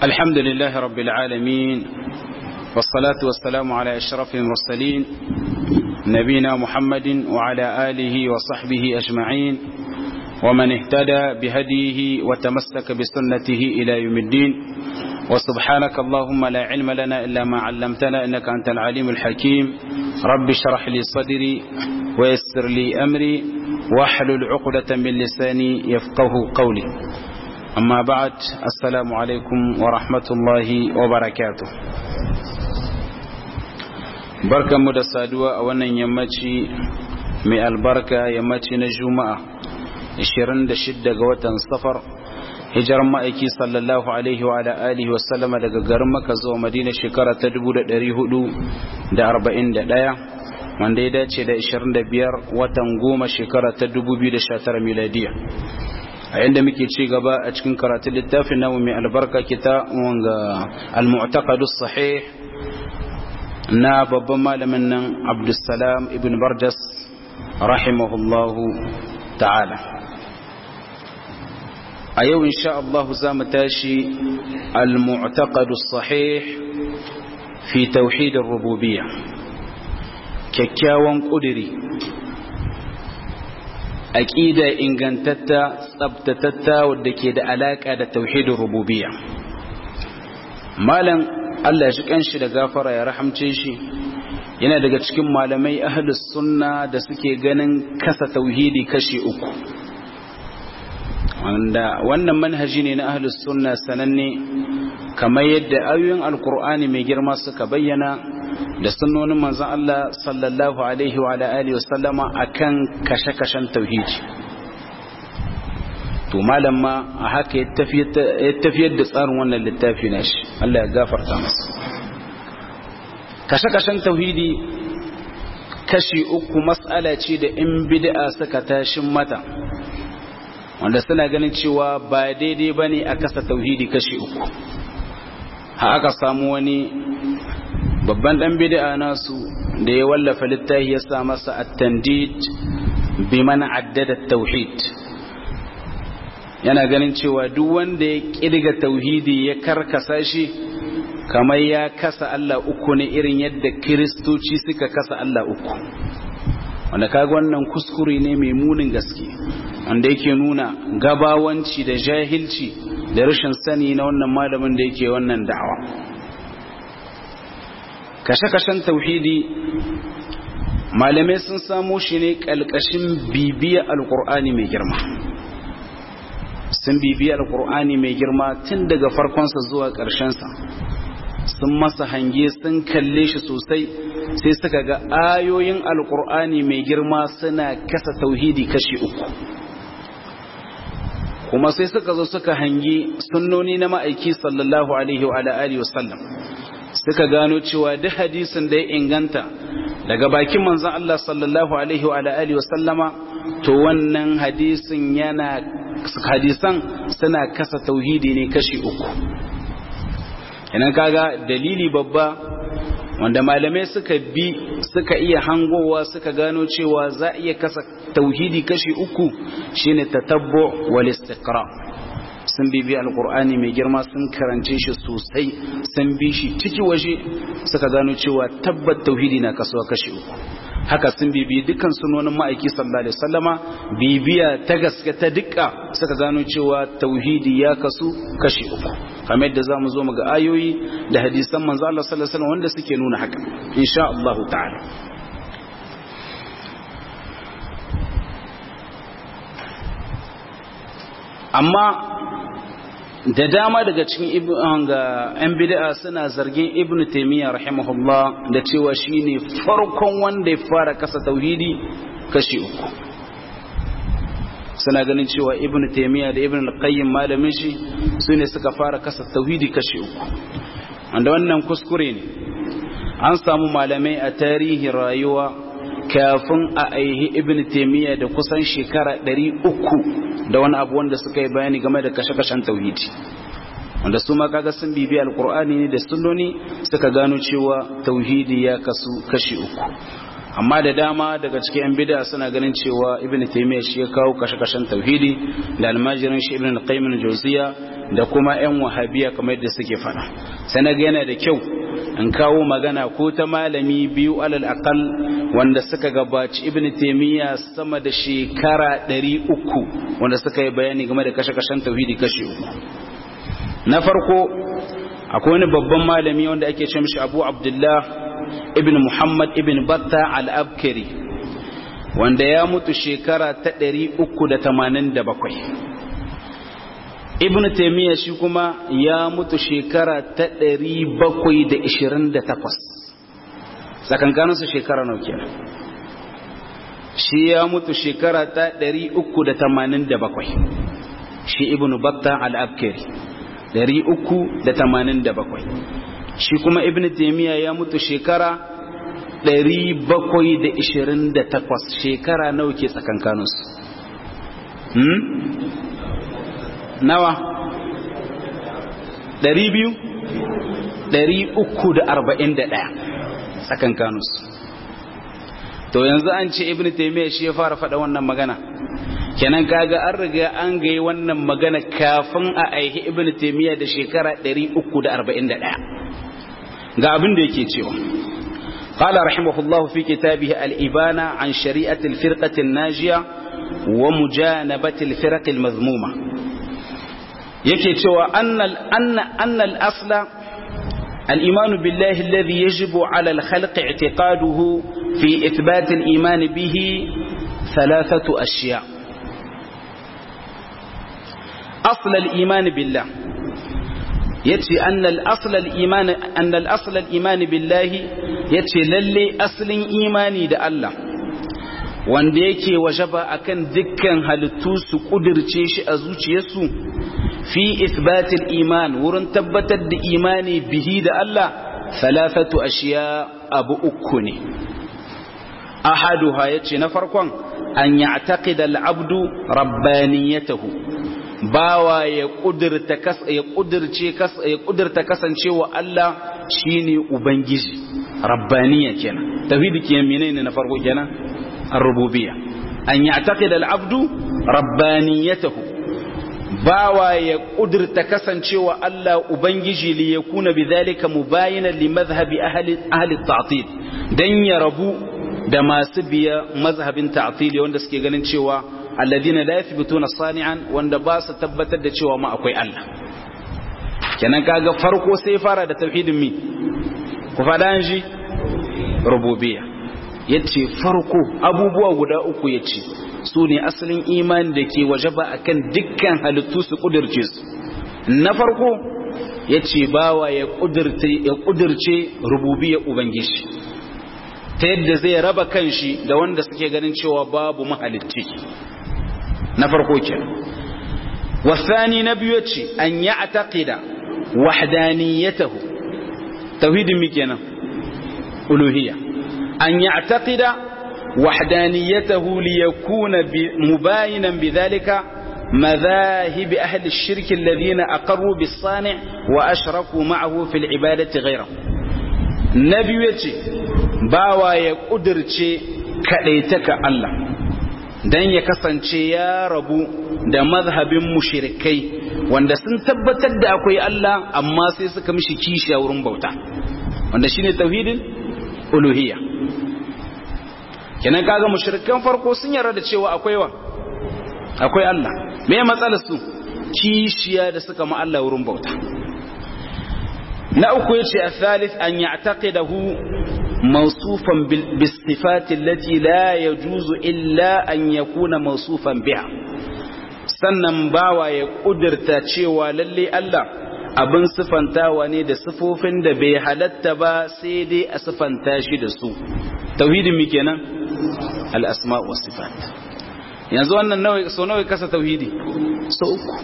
الحمد لله رب العالمين والصلاة والسلام على أشرف المرسلين نبينا محمد وعلى آله وصحبه أجمعين ومن اهتدى بهديه وتمسك بسنته إلى يوم الدين وسبحانك اللهم لا علم لنا إلا ما علمتنا إنك أنت العليم الحكيم رب اشرح لي صدري ويسر لي أمري واحلل عقدة من لساني يفقه قولي أما بعد السلام عليكم ورحمة الله وبركاته بركة مدسادوة أولا يمتي من البركة يمتي نجومة 26 ga watan safar hijiran ma'aiki sallallahu alaihi wa alihi wa sallama daga garin maka zuwa madina shekara ta 1441 wanda ya dace da 25 watan goma shekara ta 2019 miladiya a yadda muke ci gaba a cikin karatun littafin namu mai albarka kita wanga al-mu'taqadu sahih na babban malamin nan abdussalam ibn barjas rahimahullahu ta'ala a yau insha Allah za mu tashi al-mu'taqadu sahih fi tauhid ar-rububiyya kyakkyawan kudiri aqida ingantatta tsabtatatta wadda ke da alaka da tauhidin rububiyya malam Allah shi kanshi da gafara ya rahamce shi yana daga cikin malamai ahlus sunna da suke ganin kasa tauhidi kashi uku wanda wannan manhaji ne na ahlus sunna sananne kamar yadda ayoyin alkur'ani mai girma suka bayyana da sunnonin manzon Allah sallallahu alaihi wa alihi wasallama akan kashe-kashen tauhidi to malam ma a haka ya tafiyar da tsarin wannan littafi nashi Allah ya gafarta masa kashe-kashen tauhidi kashi uku mas'ala ce da in bid'a suka tashin mata wanda suna ganin cewa ba daidai ba ne a kasa tauhidi kashi uku ha aka samu wani babban dan bid'a nasu da ya wallafa littafi ya sa masa at-tandid biman addada tauhid yana ganin cewa duk wanda ya kirga tauhidi ya karkasa shi kamar ya kasa Allah uku ne irin yadda kiristoci suka kasa Allah uku wanda kaga wannan kuskure ne mai munin gaske wanda yake nuna gabawanci da jahilci da rashin sani na wannan malamin da yake wannan da'awa kashe-kashen tauhidi malamai sun samo shi ne ƙalƙashin bibiya alƙur'ani mai girma sun bibiya alƙur'ani mai girma tun daga farkonsa zuwa ƙarshensa sun masa hange sun kalle shi sosai sai suka ga ayoyin alƙur'ani mai girma suna kasa tauhidi kashi uku kuma sai suka zo suka hangi sunnoni na ma'aiki sallallahu alaihi wa alihi wasallam suka gano cewa duk hadisin da ya inganta daga bakin manzon Allah sallallahu alaihi wa alihi wasallama to wannan hadisin yana hadisan suna kasa tauhidi ne kashi uku idan kaga dalili babba wanda malamai suka bi suka iya hangowa suka gano cewa za a iya kasa tauhidi kashi uku shine tatabbu wal istiqra sun bibi alqur'ani mai girma sun karance shi sosai sun bi shi ciki waje suka gano cewa tabbat tauhidi na kasuwa kashi uku haka sun bibi dukkan sunonin ma'aiki sallallahu alaihi wasallama bibiya ta gaske ta dukka suka gano cewa tauhidi ya kasu kashi uku kamar yadda zamu zo mu ga ayoyi da hadisan manzo Allah sallallahu alaihi wasallam wanda suke nuna haka insha Allah ta'ala amma da dama daga cikin ga 'yan bid'a suna zargin ibn taimiyya rahimahullah da cewa shine farkon wanda ya fara kasa tauhidi kashi uku suna ganin cewa ibn taimiyya da ibn al-qayyim malamin shi su ne suka fara kasa tauhidi kashi uku wanda wannan kuskure ne an samu malamai a tarihin rayuwa kafin a aihi ibn taimiyya da kusan shekara ɗari uku da wani abu wanda suka yi bayani game da kashe-kashen tauhidi wanda su ma kaga sun bibi alkur'ani ne da sunnoni suka gano cewa tauhidi ya kasu kashi uku amma da dama daga cikin yan bid'a suna ganin cewa ibn taymiya shi ya kawo kashe-kashen tauhidi da almajirin shi ibn al-qayyim al-jawziya da kuma 'yan wahabiya kamar yadda suke fada sai na ga yana da kyau in kawo magana ko ta malami biyu alal aqal wanda suka gabaci ibn taymiya sama da shekara 300 wanda suka yi bayani game da kashe-kashen tauhidi kashe uku na farko akwai wani babban malami wanda ake ce mishi abu abdullah ibn muhammad ibn batta al-abkari wanda ya mutu shekara ta 387 ibn taymiya shi kuma ya mutu shekara ta 728 tsakankanin su shekara nau kenan shi ya mutu shekara ta 387 shi ibn batta al-abkari 387 shi kuma ibn taymiya ya mutu shekara 728 shekara nawa ke tsakankanin su hmm? nawa ɗari biyu ɗari uku da arba'in da ɗaya tsakan kanus to yanzu an ce ibn taimiyya shi ya fara faɗa wannan magana kenan kaga an riga an gai wannan magana kafin a aihi ibn taimiyya da shekara ɗari uku da arba'in da ɗaya ga abin da yake cewa قال رحمه الله في كتابه الإبانة عن شريعة الفرقة الناجية ومجانبة الفرق المذمومة yake cewa annal asla al'imanu billahi alladhi yajibu ala al-khalqi i'tiqaduhu fi ithbat al-iman bihi thalathatu ashiya asl al-iman billah yace annal asl al-iman annal asl al-iman billahi yace lalle aslin imani da Allah wanda yake wajaba akan dukkan halittu su kudirce shi a zuciyarsu fi isbatil iman wurin tabbatar da imani bihi da Allah salafatu ashiya abu uku ne ahaduha yace na farkon an ya'taqida al-abdu rabbaniyatahu bawa ya kudirta kas ya kudirce kas ya kudirta kasancewa Allah shine ubangiji rabbaniya kenan tauhidi kenan menene na farko kenan ar-rububiyya an ya'taqida al-abdu rabbaniyatahu bawa ya kudurta kasancewa Allah Ubangiji li ya kuna bi zalika mubayinan li mazhabi ahli ta'til dan ya rabu da masu biya mazhabin ta'til wanda suke ganin cewa alladina la yathbutuna sani'an wanda ba su tabbatar da cewa ma akwai Allah kenan kaga farko sai fara da tauhidin mi ku fada ji rububiyya yace farko abubuwa guda uku yace su ne asalin imani da ke wajaba akan dukkan halittu su kudirce su na farko ya ce bawa ya kudirce rububiyar ubangiji ta yadda zai raba kanshi da wanda suke ganin cewa babu mahalicci na farko ke wasani na biyu ce an yi a taƙida wahdaniyatahu tauhidin mi kenan uluhiyya an yi a taƙida وحدانيته ليكون مباينا بذلك مذاهب أهل الشرك الذين أقروا بالصانع وأشركوا معه في العبادة غيره نبيتي باوا يقدرتي كليتك الله dan ya kasance ya rabu da mazhabin mushrikai wanda sun tabbatar da akwai Allah amma sai suka mishi kishi a wurin bauta wanda shine tauhidin uluhiyya kenan kaga mushrikan farko sun yarda da cewa akwai wa akwai Allah me ya matsalar su kishiya da suka ma Allah wurin bauta na uku yace al-thalith an ya'taqidahu mawsufan bis sifati allati la yajuzu illa an yakuna mawsufan biha sannan bawa ya kudirta cewa lalle Allah abin sifantawa ne da sifofin da bai halatta ba sai dai a sifanta shi da su tauhidin mi kenan al-asma wa sifat yanzu wannan nawa so nawa kasa tauhidi so uku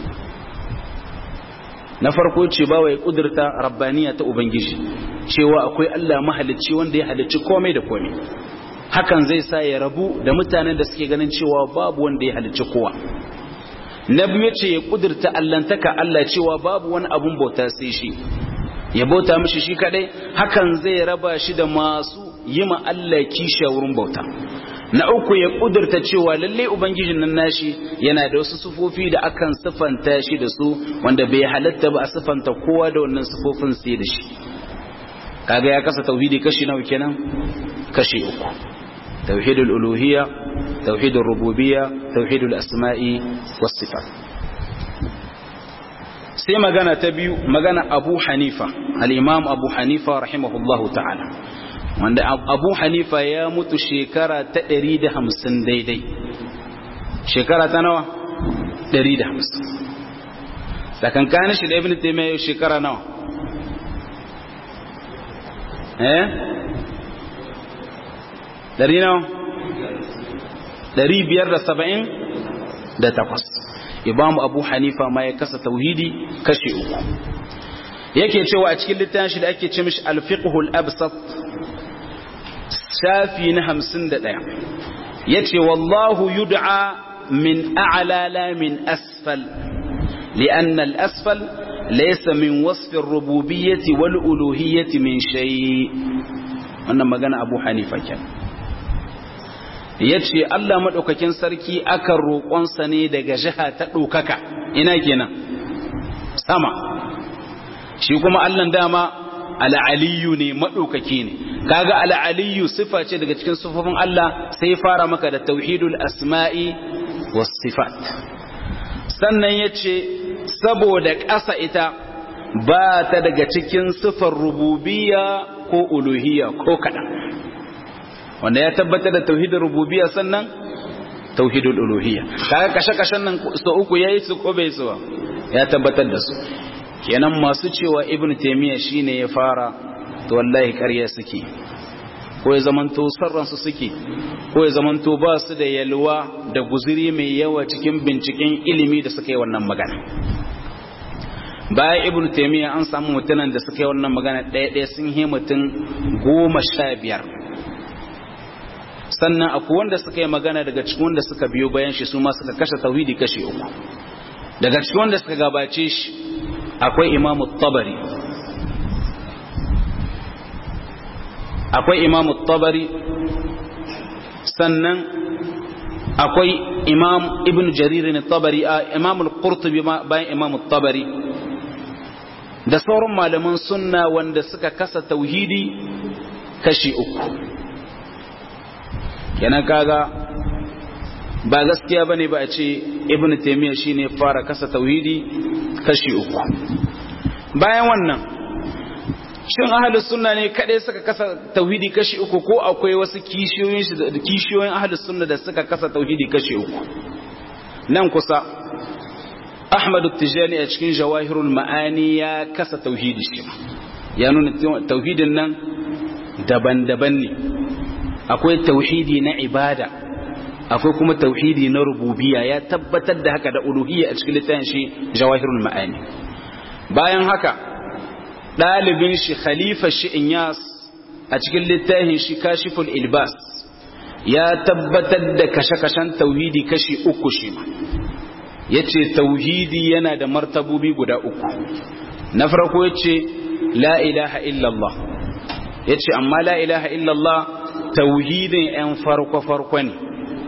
na farko ce ba wa ya kudurta rabbaniya ta ubangiji cewa akwai Allah mahalicci wanda ya halicci komai da komai hakan zai sa ya rabu da mutanen da suke ganin cewa babu wanda ya halicci kowa na biyu ce ya kudurta allantaka Allah cewa babu wani abun bauta sai shi ya bauta mishi shi kadai hakan zai raba shi da masu yi ma Allah kisha wurin bauta na uku ya kudurta cewa lalle ubangijin nan nashi yana da wasu sufofi da akan sifanta shi da su wanda bai halatta ba a sifanta kowa da wannan sufofin sai da shi kaga ya kasa tauhidi kashi nawa kenan kashi uku tauhidul uluhiyya tauhidul rububiyya tauhidul asma'i was sifat sai magana ta biyu magana Abu Hanifa al-Imam Abu Hanifa rahimahullahu ta'ala wanda Abu Hanifa ya mutu shekara ta 150 daidai shekara ta nawa 150 tsakankanin shi da Ibn Taymiyyah shekara nawa eh dari nawa dari biyar da saba'in da takwas imam abu hanifa ma ya kasa tauhidi kashe uku yake cewa a cikin littafin shi da ake ce mishi alfiqhul absat shafi na hamsin da ɗaya ya ce wallahu yud'a min a'la la min asfal li'anna al-asfal laysa min wasfi ar-rububiyyati wal uluhiyyati min shay wannan magana abu hanifa kenan ya ce Allah maɗaukakin sarki akan roƙonsa ne daga jiha ta ɗaukaka ina kenan sama shi kuma Allah dama al'aliyu ne maɗaukaki ne kaga al'aliyu sifa ce daga cikin sufofin Allah sai fara maka da tauhidul asma'i was sifat sannan ya ce saboda ƙasa ita ba ta daga cikin sifar rububiyya ko uluhiyya ko kaɗan wanda ya tabbatar da tauhidin rububiyya sannan tauhidul uluhiyya kaga kashe-kashen nan so uku yayi su ko bai su ba ya tabbatar da su kenan masu cewa ibnu taymiya shine ya fara to wallahi ƙarya suke ko ya zamanto sarran su suke ko ya zamanto ba su da yalwa da guzuri mai yawa cikin binciken ilimi da suka yi wannan magana bayan ibnu taymiya an samu mutanen da suka yi wannan magana ɗaya ɗaya sun yi mutum goma sha biyar sannan akwai wanda suka yi magana daga cikin wanda suka biyo bayan shi su ma suka kashe tauhidi kashe uku daga cikin wanda suka gabace shi akwai imamu tabari akwai imamu tabari sannan akwai imam ibn jaririn tabari a imamul qurtubi bayan imamu tabari da sauran malaman sunna wanda suka kasa tauhidi kashi uku kenan kaga ba gaskiya bane ba a ce ibnu taymiya shine fara kasa tauhidi kashi uku bayan wannan shin ahlus sunna ne kadai suka kasa tauhidi kashi uku ko akwai wasu kishiyoyin kishiyoyin ahlus sunna da suka kasa tauhidi kashi uku nan kusa Ahmad Tijani a cikin Jawahirul Ma'ani ya kasa tauhidi shi ya nuna tauhidin nan daban-daban ne akwai tauhidi na ibada akwai kuma tauhidi na rububiya ya tabbatar da haka da uluhiyya a cikin littafin shi jawahirul ma'ani bayan haka dalibin shi khalifa shi inyas a cikin littafin shi kashiful ilbas ya tabbatar da kashe-kashen tauhidi kashi uku shi ma yace tauhidi yana da martabobi guda uku na farko yace la ilaha illallah yace amma la ilaha illallah tauhidin ‘yan farko-farko ne,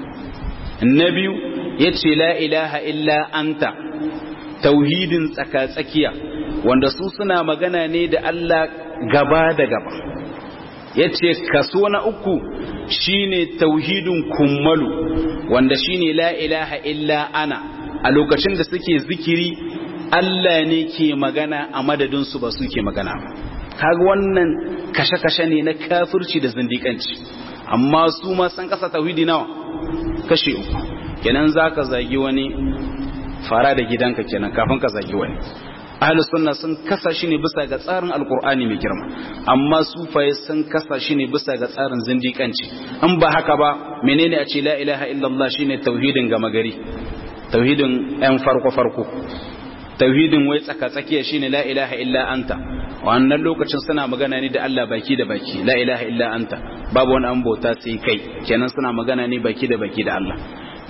na biyu ya ce la ilaha illa anta tauhidin tsaka-tsakiya wanda su suna magana ne da Allah gaba da gaba ya ce kaso na uku shine tauhidin kummalu wanda shine la ilaha illa ana a lokacin da suke zikiri Allah ne ke magana a madadinsu ba su ke magana ba kaga wannan kashe-kashe ne na kafirci da zindikanci amma su ma san kasa tauhidi nawa kashe uku kenan zaka zagi wani fara da gidanka kenan kafin ka zagi wani ahlus sunna sun kasa shi ne bisa ga tsarin alkur'ani mai girma amma sufaye sun kasa shi ne bisa ga tsarin zindikanci in ba haka ba menene a ce la ilaha illallah shine tauhidin gama gari tauhidin yan farko farko tauhidin wai tsaka tsakiya shine la ilaha illa anta wannan lokacin suna magana ne da Allah baki da baki la ilaha illa anta babu wani an bauta sai kai kenan suna magana ne baki da baki da Allah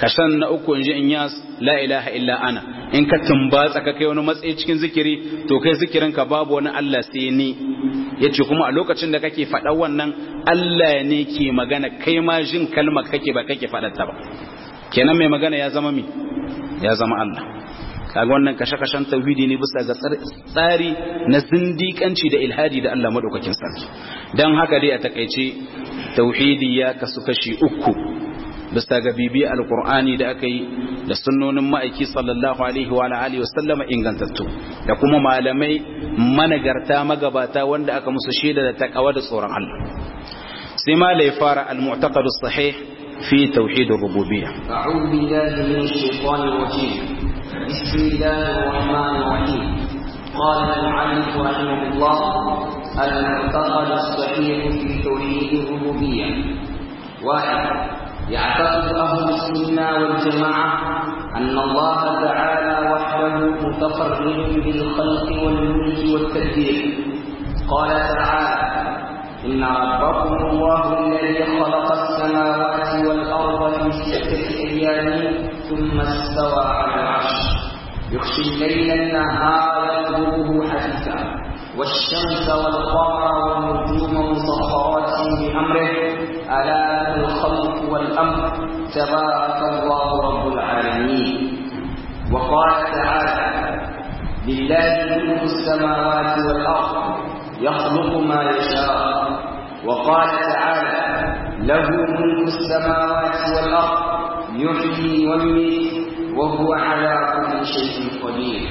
kashan na uku inji in yas la ilaha illa ana in ka tumbatsa ka kai wani matsayi cikin zikiri to kai zikirin ka babu wani Allah sai ni yace kuma a lokacin da kake faɗa wannan Allah ne ke magana kai ma jin kalmar kake ba kake faɗa ta ba kenan mai magana ya zama mi ya zama Allah kaga wannan kashe-kashen tauhidi ne bisa ga tsari na zindikanci da ilhadi da Allah madaukakin sarki dan haka dai a takaice tauhidi ya kasu kashi uku bisa ga bibi alqur'ani da aka yi da sunnonin ma'aiki sallallahu alaihi wa alihi wa sallama ingantattu da kuma malamai managarta magabata wanda aka musu shaida da takawa da tsoron Allah sai ma la fara al-mu'taqad as-sahih fi tauhid ar-rububiyyah a'udhu billahi minash shaitanir rajim بسم الله الرحمن الرحيم قال المعلم رحمه الله المعتقد الصحيح في توحيد الربوبية واحد يعتقد أهل السنة والجماعة أن الله تعالى وحده متفرد بالخلق والملك والتدبير قال تعالى إن ربكم الله الذي خلق السماوات والأرض في ستة أيام ثم استوى على العرش يخشي الليل النهار يطلبه حثيثا والشمس والقمر والنجوم مسخرات بأمره ألا له الخلق والأمر تبارك الله رب العالمين وقال تعالى لله ملك السماوات والأرض يخلق ما يشاء وقال تعالى له ملك السماوات والأرض يحيي ويميت وهو على كل شيء قدير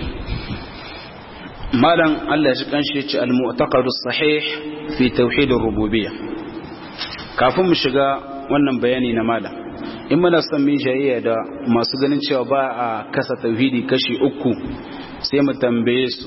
malam Allah shi kanshi ce al-mu'taqadus sahih fi tauhid ar-rububiyyah kafin mu shiga wannan bayani na malam in muna son mu jayayya da masu ganin cewa ba a kasa tauhidi kashi uku sai mu tambaye su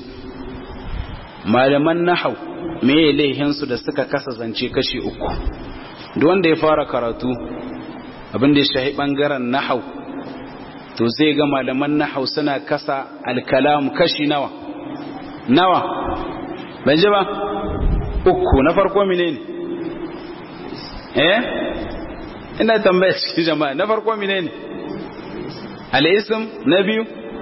malaman nahau me laihin su da suka kasa zance kashi uku duk wanda ya fara karatu abin da ya shahi bangaren nahau to zai ga malaman nahau suna kasa al-kalam kashi nawa nawa ban ji ba uku na farko mine ne eh ina tambaya cikin jama'a na farko mine ne al'isim na biyu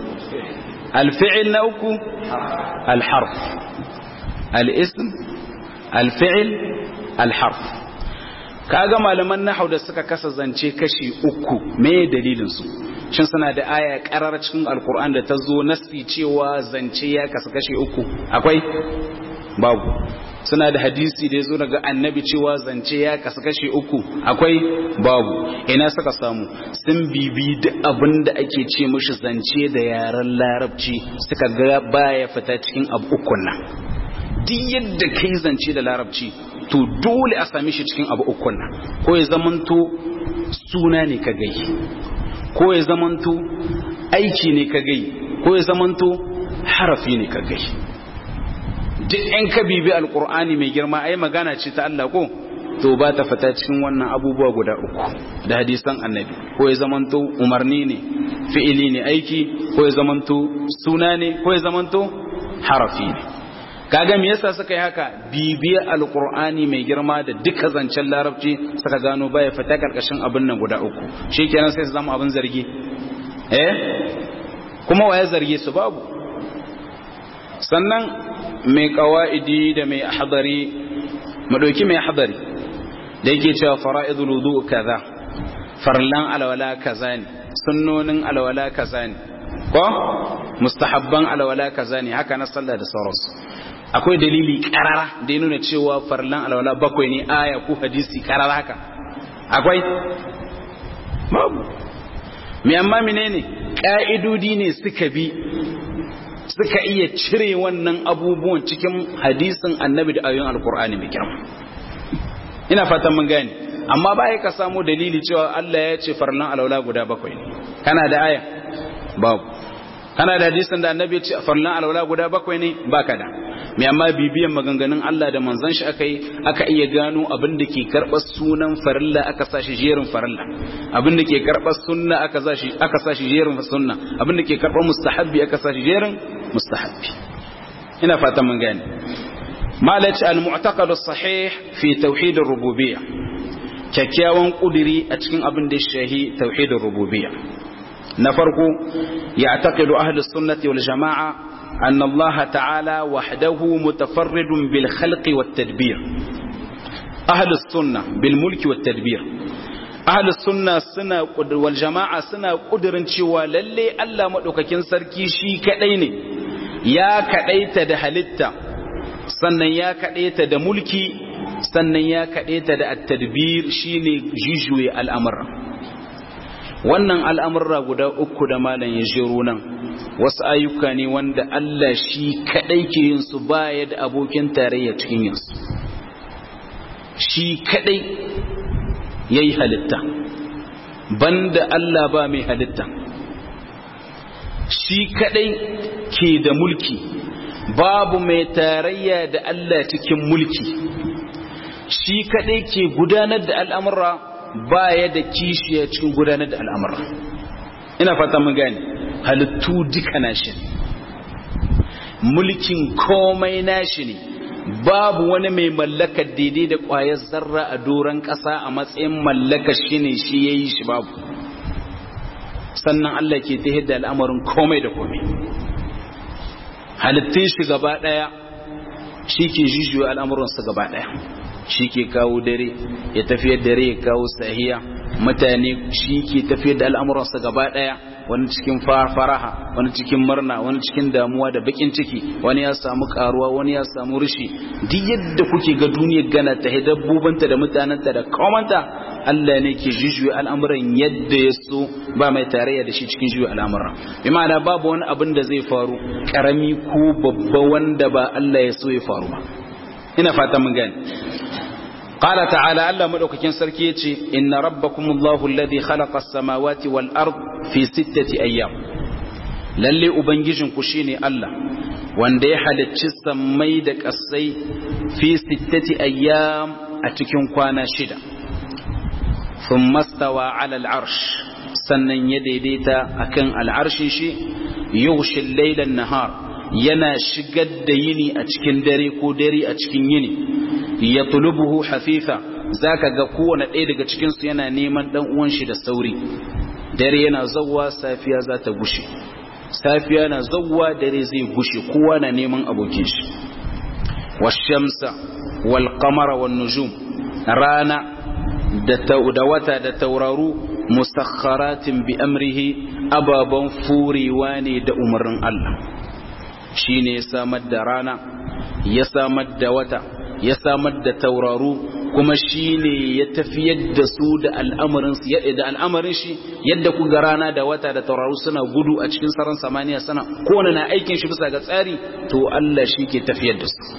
alfi'il na uku alharf al'isim alfi'il alharf kaga malaman nahau da suka kasa zance kashi uku me dalilinsu shin suna da aya karar cikin alkur'an da ta zo nasi cewa zance ya kasa kashi uku akwai babu suna da hadisi da ya zo daga annabi cewa zance ya kasa kashi uku akwai babu ina suka samu sun bibi duk abin da ake ce mushi zance da yaren larabci suka ga baya fita cikin abu ukun nan duk yadda kai zance da larabci to dole a same shi cikin abu ukun nan ko ya zamanto suna ne ka gai ko ya zamanto aiki ne ka gai ko ya zamanto harafi ne ka gai duk yan ka bibi alkur'ani mai girma ai magana ce ta Allah ko to ba ta fita cikin wannan abubuwa guda uku da hadisan annabi ko ya zamanto umarni ne fi'ili ne aiki ko ya zamanto suna ne ko ya zamanto harafi ne kaga me yasa suka yi haka bibiya alqur'ani mai girma da duka zancen larabci suka gano baya fita karkashin abin nan guda uku shikenan sai su zama abin zargi eh kuma waye zargi su babu sannan mai qawaidi da mai ahdari mu dauki mai ahdari da yake cewa fara'idul wudu kaza farlan alwala kaza ne sunnonin alwala kaza ne ko mustahabban alwala kaza ne haka na sallah da sauransu akwai dalili karara da ya nuna cewa farlan alwala bakwai ne aya ko hadisi karara haka akwai babu mai amma menene ka'idodi ne suka bi suka iya cire wannan abubuwan cikin hadisin annabi da ayoyin alkur'ani mai girma ina fatan mun gane amma ba ka samu dalili cewa Allah ya ce farlan alwala guda bakwai ne kana da aya babu kana da hadisin da annabi ya ce farlan alwala guda bakwai ne baka da mai amma bibiyan maganganun Allah da manzon shi aka yi aka iya gano abin da ke karɓar sunan farilla aka sa shi jerin farilla abin da ke karɓar sunna aka sa shi aka sa shi jerin sunna abin da ke karɓar mustahabbi aka sa shi jerin mustahabbi ina fatan mun gane malaci al-mu'taqad as-sahih fi tauhid ar-rububiyyah kyakkyawan kudiri a cikin abin da shahi tauhidin rububiyya na farko ya taqidu ahlus sunnati wal jama'a anna Allah ta'ala wahdahu mutafarridun bil khalqi wat tadbir ahlus sunna bil mulki wat tadbir ahlus sunna suna wal jama'a suna kudirin cewa lalle Allah madaukakin sarki shi kadai ne ya kadaita da halitta sannan ya kadaita da mulki sannan ya kadaita da at-tadbir shine jijuye al'amura wannan al'amurra guda uku da malam ya jero nan wasu ayyuka ne wanda Allah shi kadai ke yin su baya da abokin tarayya cikin yin su shi kadai yayi halitta banda Allah ba mai halitta shi kadai ke da mulki babu mai tarayya da Allah cikin mulki shi kadai ke gudanar da al'amura baya da kishiya cikin gudanar da al'amura ina fata mun gane halittu duka nashi mulkin komai nashi ne babu wani mai mallakar daidai da ƙwayar zarra a doron ƙasa a matsayin mallakar shi ne shi ya yi shi babu sannan Allah ke ta da al'amarin komai da komai halittun shi gaba ɗaya shi ke jijiyo al'amuransa gaba ɗaya shi ke kawo dare ya tafiyar dare ya kawo sahiya mutane shi ke tafiyar da al'amuransa gaba ɗaya wani cikin faraha wani cikin murna wani cikin damuwa da bakin ciki wani ya samu karuwa wani ya samu rishi duk yadda kuke ga duniyar gana ta dabbobanta da mutanenta da komanta Allah ne ke jujuya al'amuran yadda ya so ba mai tarayya da shi cikin juya al'amuran bi ma'ana babu wani abin da zai faru karami ko babba wanda ba Allah ya so ya faru ba ina fata mun gani قال تعالى الله مدوكين سركي يتي إن ربكم الله الذي خلق السماوات والأرض في ستة أيام للي أبنجيجن كشيني الله wanda ya halicci sammai da ƙasai fi sittati ayyam a cikin kwana shida sun mastawa ala al'arsh sannan ya daidaita akan al'arshin shi yushin lailan nahar yana shigar da yini a cikin dare ko dare a cikin yini ya tulubuhu hafifa zaka ga kowane ɗaya daga cikinsu yana neman ɗan uwan shi da sauri dare yana zawwa safiya za ta gushe safiya na zawwa dare zai gushe kowa na neman abokin shi washamsa wal qamara wan nujum rana da da wata da tauraru musakharatin bi amrihi ababan furewa ne da umarnin Allah shine ya samar da rana ya samar da wata ya samar da tauraru kuma shi ne ya tafiyar da su da al'amarin da al'amarin shi yadda ku ga rana da wata da tauraru suna gudu a cikin saran samaniya sana kowane na aikin shi bisa ga tsari to Allah shi ke tafiyar da su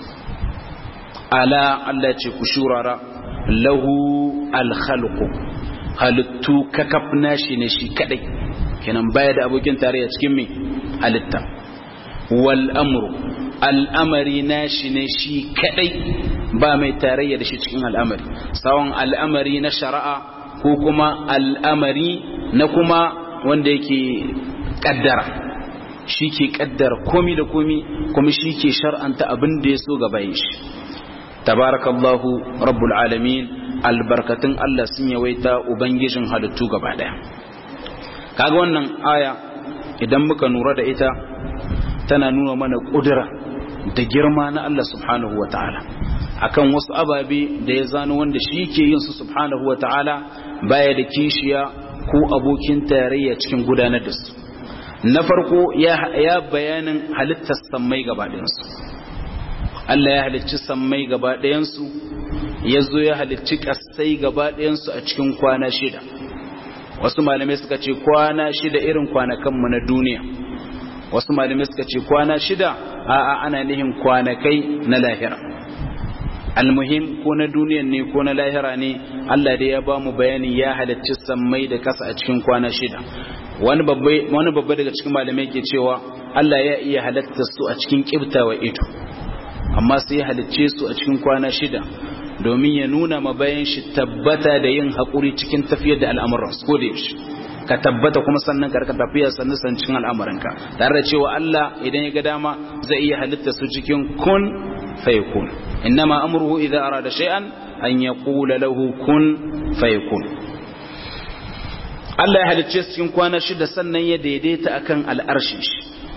ala Allah ce ku shurara lahu alkhalqu halittu kakaf nashi ne shi kadai kenan baya da abokin tarayya cikin me halitta wal amru al'amari nashi ne shi kadai ba mai tarayya da shi cikin al'amari tsawon al'amari na shari'a ko kuma al'amari na kuma wanda yake kaddara shi ke kaddara komi da komi kuma shi ke shar'anta abin da ya so gaba shi tabarakallahu rabbul alamin albarkatun Allah sun yawaita ubangijin halittu gaba daya kaga wannan aya idan muka nura da ita tana nuna mana kudura da girma na Allah subhanahu wa ta'ala akan wasu ababe da ya zano wanda shi ke yin su subhanahu wa ta'ala baya da kishiya ko abokin tarayya cikin gudanar da su na farko ya bayanin halittar sammai gaba ɗayansu Allah ya halicci sammai gaba ɗayansu ya zo ya halicci ƙasai gaba ɗayansu a cikin kwana shida wasu malamai suka ce kwana shida irin kwanakanmu na duniya wasu malamai suka ce kwana shida a'a ana nihin kwanakai na lahira almuhim ko na duniyan ne ko na lahira ne Allah dai ya ba mu bayani ya halicci sammai da kasa a cikin kwana shida wani babba wani babba daga cikin malamai ke cewa Allah ya iya halatta su a cikin kibtawa ido amma sai ya halicce su a cikin kwana shida domin ya nuna ma bayan shi tabbata da yin haƙuri cikin tafiyar da al'amuran su ko da yaushe ka tabbata kuma sannan ka rika tafiya sannan san cikin al'amuranka tare da cewa Allah idan ya ga dama zai iya halitta su cikin kun fayakun innama amruhu idza arada shay'an an yaqula lahu kun fayakun Allah ya halicce cikin kwana shida sannan ya daidaita akan al'arshin shi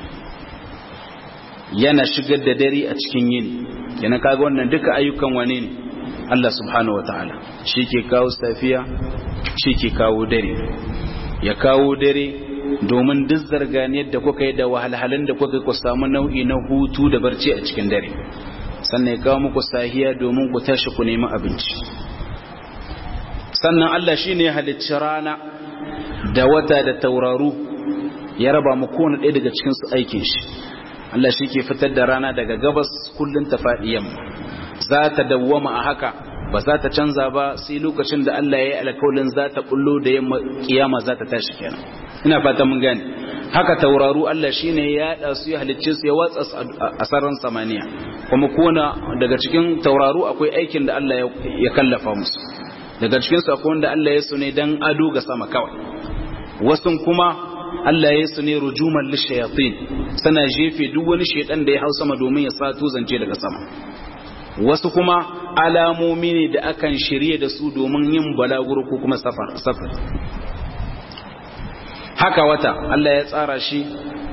yana shigar da dare a cikin yini yana kaga wannan duka ayyukan wane ne Allah subhanahu wataala shi ke kawo safiya shi ke kawo dare ya kawo dare domin duk zarganiyar da kuka yi da wahalhalun da kuka ku samu nau'i na hutu da barci a cikin dare sannan ya kawo muku sahiya domin ku tashi ku nemi abinci sannan Allah shi ne halicci rana da wata da tauraru ya raba mu kowane ɗaya daga cikinsu aikin shi Allah shi ke fitar da rana daga gabas kullum ta faɗi yamma za ta dawwama a haka ba za ta canza ba sai lokacin da Allah ya yi alkawalin za ta bullo da yamma kiyama za ta tashi kenan ina fata mun gane haka tauraru Allah shine ya yada su ya halicce su ya watsa a sararin samaniya kuma kona daga cikin tauraru akwai aikin da Allah ya kallafa musu daga cikin su akwai wanda Allah ya su ne dan ado ga sama kawai wasu kuma Allah ya su ne rujuman lishayatin sana jefe duk wani shedan da ya hau sama domin ya sato zance daga sama wasu kuma alamomi ne da akan shirye da su domin yin balaguro ko kuma safar haka wata Allah ya tsara shi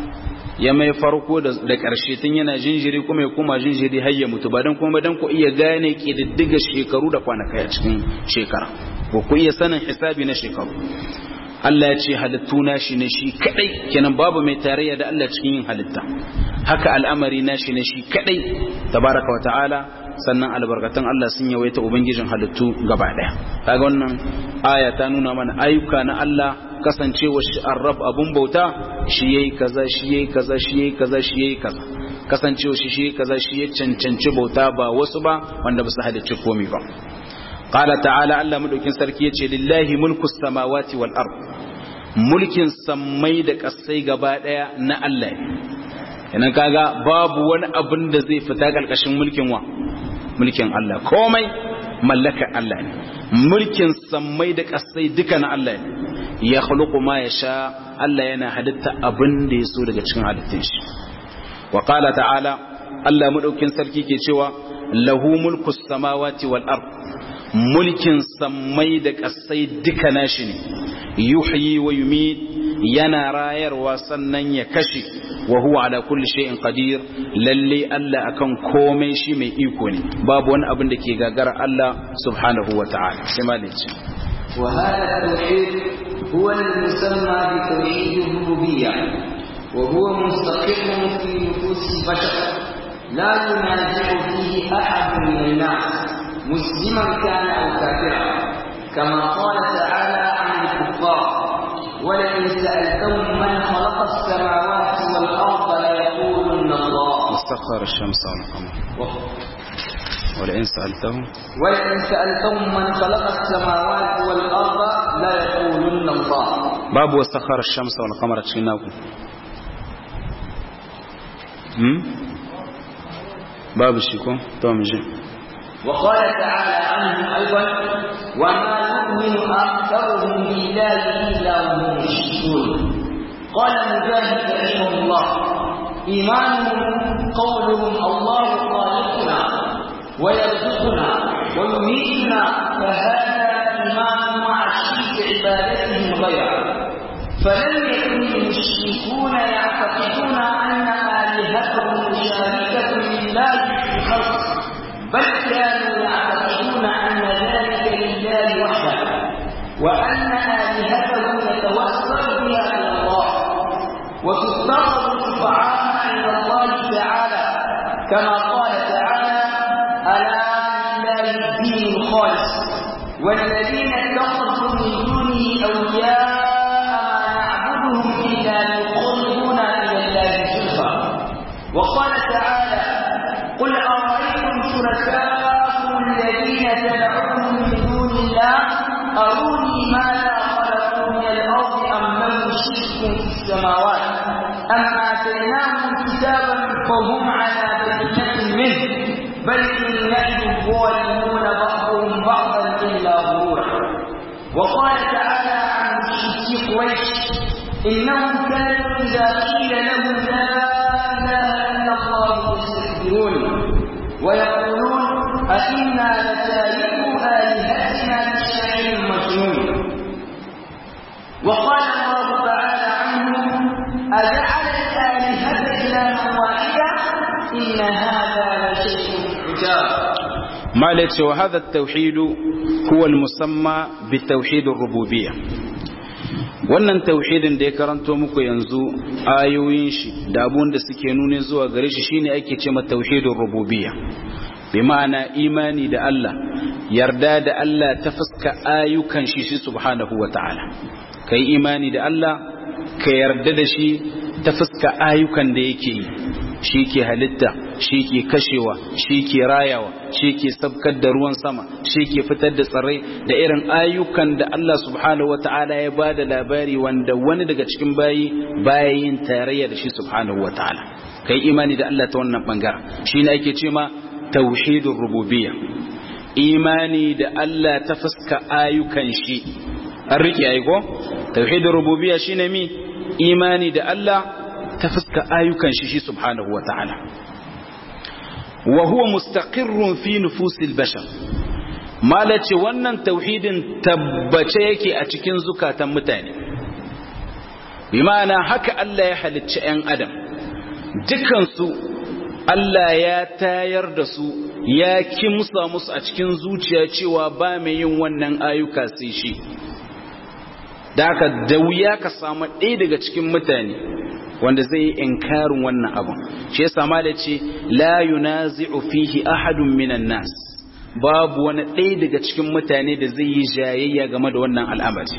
ya mai farko da ƙarshe tun yana jinjiri kuma ya kuma jinjiri har ya mutu ba don kuma don ku iya gane ƙididdiga shekaru da kwanakai a cikin shekara ko ku iya sanin hisabi na shekaru Allah ya ce halittu na shi ne shi kadai kenan babu mai tarayya da Allah cikin yin halitta haka al'amari na shi ne shi kadai tabaraka wa ta'ala sannan albarkatun Allah sun yawaita ubangijin halittu gaba daya kaga wannan aya ta nuna mana ayyuka na Allah kasancewa shi arrab abun bauta shi yayi kaza shi yayi kaza shi yayi kaza shi yayi kaza kasancewa shi shi kaza shi ya cancanci bauta ba wasu ba wanda ba su halicci komai ba qala ta'ala Allah madaukin sarki yace lillahi mulku samawati wal ard mulkin sammai da kasai gaba daya na Allah ne kaga babu wani abin da zai fita karkashin mulkin wa mulkin Allah komai mallakar Allah ne mulkin sammai da kasai duka na Allah ne ya khuluqu ma yasha Allah yana halitta abin da yaso daga cikin halittun shi wa qala ta'ala Allah madaukin sarki ke cewa lahu mulku samawati wal ard mulkin sammai da kasai duka nashi ne yuhyi wa yumit yana rayarwa sannan ya kashe wa huwa ala kulli shay'in qadir lalle Allah akan komai shi mai iko ne babu wani abin da ke gagara Allah subhanahu wa ta'ala sai malici wa hada tauhid huwa al-musamma bi tauhid ar-rububiyyah wa huwa mustaqillun fi nufus al-bashar la yunazi'u fihi ahad min an-nas musliman kana aw kafira kama qala ta'ala 'an al-kuffar ولئن سألتهم من خلق السماوات والأرض ليقولن الله سخر الشمس والقمر ولئن سألتهم ولئن سألتهم من خلق السماوات والأرض ليقولن الله باب وسخر الشمس والقمر تشيناكم هم باب الشيكو توم جي وقال تعالى عنه أيضا وما يؤمن أكثرهم بالله إلا وهم يشركون قال مجاهد رحمه الله إيمانهم قولهم الله خالقنا ويرزقنا ويميتنا فهذا إيمان مع شرك عبادتهم غيره فلم يكن المشركون يعتقدون أن آلهتهم مشاركة لله في الخلق بل كانوا يعتقدون أن ذلك لله وحده وأن آلهتهم يتوسل بها إلى الله وتتخذ شفعاء عند الله تعالى كما قال تعالى ألا لله الدين الخالص والذين اتخذوا من دونه أولياء ما نعبدهم إلا ليقربونا إلى الله زلفى وقال تعالى قل أرأيتم شركاءكم الذين تدعون من دون الله أروني ماذا خلقوا من الأرض أم لهم شرك في السماوات أم آتيناهم كتابا فهم على بينة منه بل إن يعد الظالمون بعضهم بعضا إلا غرورا وقال تعالى عن مشركي قريش إنهم كانوا إذا قيل لهم لا إله إلا الله يستكبرون ويقولون أئنا لتاركوا آلهتنا لشاعر مجنون وقال الله تعالى عنه أجعل الآلهة إلها واحدا إن هذا لشيء عجاب مالك وهذا التوحيد هو المسمى بالتوحيد الربوبية wannan tauhidin da ya karanto muku yanzu ayoyin shi da abun da suke nune zuwa gare shi shine ake ce mata tauhidin rububiyya bi ma'ana imani da Allah yarda da Allah ta fuska ayyukan shi shi subhanahu wata'ala kai imani da Allah ka yarda da shi ta fuska ayyukan da yake yi shi ke halitta shi ke kashewa shi ke rayawa shi ke sabkar da ruwan sama shi ke fitar da tsirrai da irin ayyukan da Allah subhanahu wa ta'ala ya ba da labari wanda wani daga cikin bayi baya yin tarayya da shi subhanahu wa ta'ala kai imani da Allah ta wannan bangaren shi ne ake ce ma tauhidin rububiyya imani da Allah ta fuska ayyukan shi an rike aiko tauhidin rububiyya shine mi imani da Allah ta fuska ayyukan shi shi subhanahu wa ta'ala wa huwa mustaqirrun fi nufusil bashar malace wannan tauhidin tabbace yake a cikin zukatan mutane bi ma'ana haka Allah ya halicci 'yan adam dukansu Allah ya tayar da su ya kimsa musu a cikin zuciya cewa ba mai yin wannan ayyuka sai shi da haka da wuya ka samu ɗaya daga cikin mutane wanda zai yi inkarin wannan abun shi yasa ma da ce la yunazi'u fihi ahadun minan nas babu wani ɗaya daga cikin mutane da zai yi jayayya game da wannan al'amari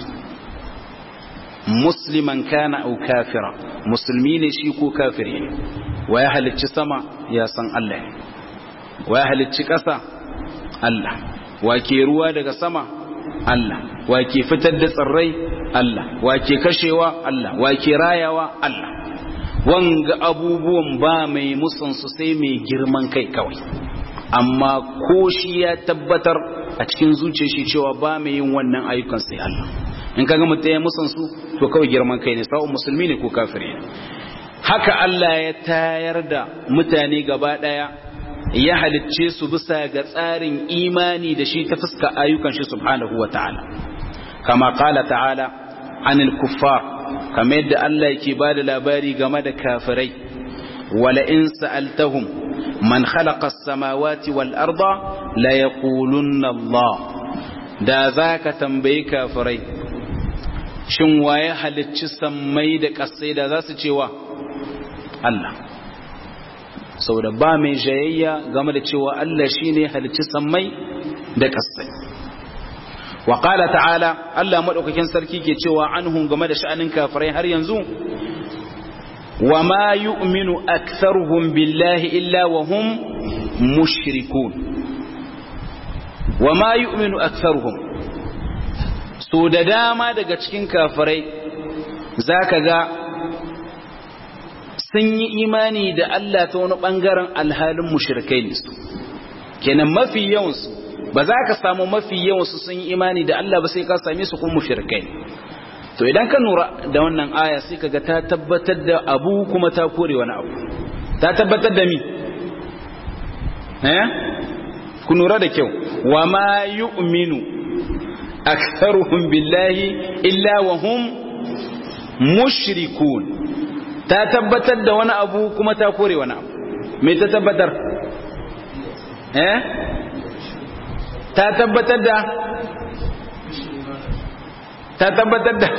musliman kana au kafira musulmi ne shi ko kafiri ne wa ya halicci sama ya san Allah wa ya halicci ƙasa Allah wa ke ruwa daga sama Allah wa ke fitar da tsirrai Allah wa ke kashewa Allah wa ke rayawa Allah wanga abubuwan ba mai musansu sai mai girman kai kawai amma ko shi ya tabbatar a cikin zuciya shi cewa ba mai yin wannan ayyukan sai Allah in kaga mutum ya musansu to kawai girman kai ne sa'o musulmi ne ko kafiri ne haka Allah ya tayar da mutane gaba daya ya halicce su bisa ga tsarin imani da shi ta fuska ayyukan shi subhanahu wa ta'ala kama qala ta'ala anil kuffar kamar yadda Allah yake ba da labari game da kafirai wala in sa'altahum man khalaqa as-samawati wal arda la yaqulunna Allah da zaka tambayi kafirai shin waye halicci sammai da kasai da za su cewa Allah saboda ba mai jayayya game da cewa Allah shine halicci sammai da kasai wa qala ta'ala Allah madaukakin sarki ke cewa anhum game da sha'anin kafirai har yanzu wa ma yu'minu aktharuhum billahi illa wa hum mushrikun wa ma yu'minu aktharuhum so da dama daga cikin kafirai zaka ga sun yi imani da Allah ta wani bangaren alhalin mushrikai ne su kenan mafi yawansu ba za ka samu mafi yawansu sun yi imani da Allah ba sai ka same su kuma mushrikai to idan ka nura da wannan aya sai kaga ta tabbatar da abu kuma ta kore wani abu ta tabbatar da mi eh ku nura da kyau wa ma yu'minu aktharuhum billahi illa wa hum mushrikun ta tabbatar da wani abu kuma ta kore wani abu me ta tabbatar eh ta tabbatar da ta tabbatar da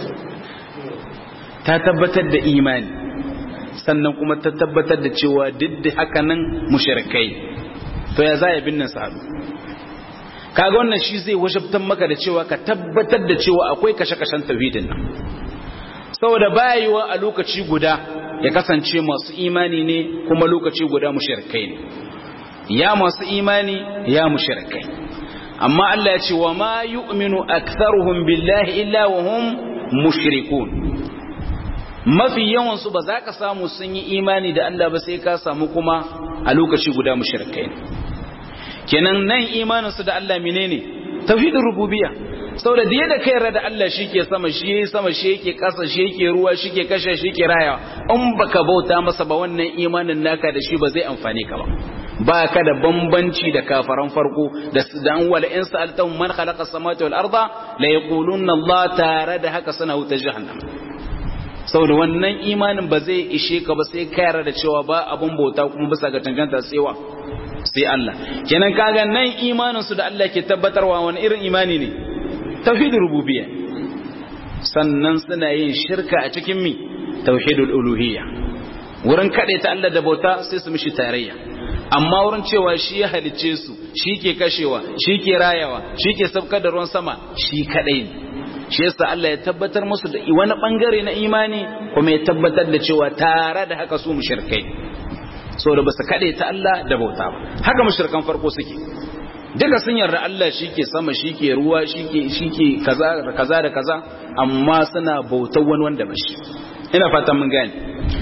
ta tabbatar da imani sannan kuma ta tabbatar da cewa duk da haka nan mushrikai to ya zaya binnan sa'adu kaga wannan shi zai wajabtan maka da cewa ka tabbatar da cewa akwai kashe-kashen tauhidin nan saboda bayiwa a lokaci guda ya kasance masu imani ne kuma lokaci guda mushrikai ne ya masu imani ya mushrikai amma Allah ya ce wa ma yu'minu aktharuhum billahi illa wa hum mushrikun mafi yawan su ba za ka samu sun yi imani da Allah ba sai ka samu kuma a lokaci guda mushrikai kenan nan imanin su da Allah menene tauhidin rububiyya saboda da yadda kai da Allah shike sama shi yayi sama shi yake kasa shi yake ruwa shi ke kashe shi ke rayawa in baka bauta masa ba wannan imanin naka da shi ba zai amfane ka ba ba ka da bambanci da kafaran farko da dan wala in sa'altahum man khalaqa samawati wal arda la yaquluna Allah tare da haka suna wuta jahannam saboda wannan imanin ba zai ishe ka ba sai ka yarda da cewa ba abun bauta kuma bisa ga tanganta tsewa sai Allah kenan kaga nan imanin su da Allah ke tabbatarwa wani irin imani ne tauhid rububiyya sannan suna yin shirka a cikin mi tauhidul uluhiyya wurin kade ta Allah da bauta sai su mishi tarayya amma wurin cewa shi ya halicce su shi ke kashewa shi ke rayawa shi ke sabkar da ruwan sama shi kadai ne shi yasa Allah ya tabbatar musu da wani bangare na imani kuma ya tabbatar da cewa tare da haka su mushrikai saboda basu kade ta Allah da bauta ba haka mushrikan farko suke duka sun yarda Allah shike sama shike ruwa shike shike kaza da kaza da kaza amma suna bautar wani wanda ba shi ina fatan mun gane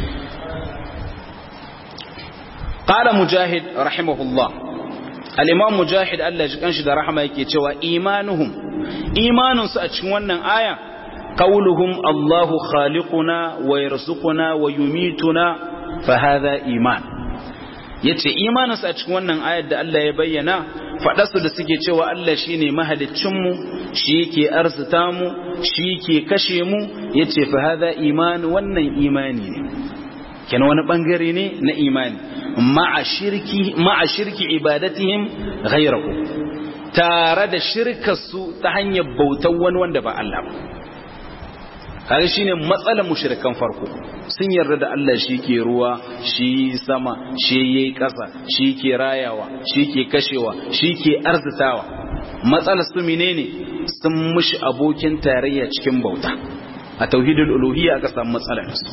qala mujahid rahimahullah al-imam mujahid Allah ji kanshi da rahama yake cewa imanuhum imanunsu a cikin wannan aya qauluhum Allahu khaliquna wa yarzuquna wa yumituna fa hadha iman yace imaninsu a cikin wannan ayar da Allah ya bayyana faɗarsu da suke cewa Allah shine mahaliccinmu shi yake arzuta mu shi yake kashe mu yace fa hadha iman wannan imani ne kenan wani bangare ne na imani ma'a shirki ma'a shirki ibadatihim ghayrahu tare da shirkarsu ta hanyar bautar wani wanda ba Allah ba kaga shine matsalar mushrikan farko sun yarda da Allah shi ke ruwa shi sama shi yayi ƙasa shi ke rayawa shi ke kashewa shi ke arzitawa matsalar su menene sun mushi abokin tarayya cikin bauta a tauhidul uluhiyya aka samu matsalar su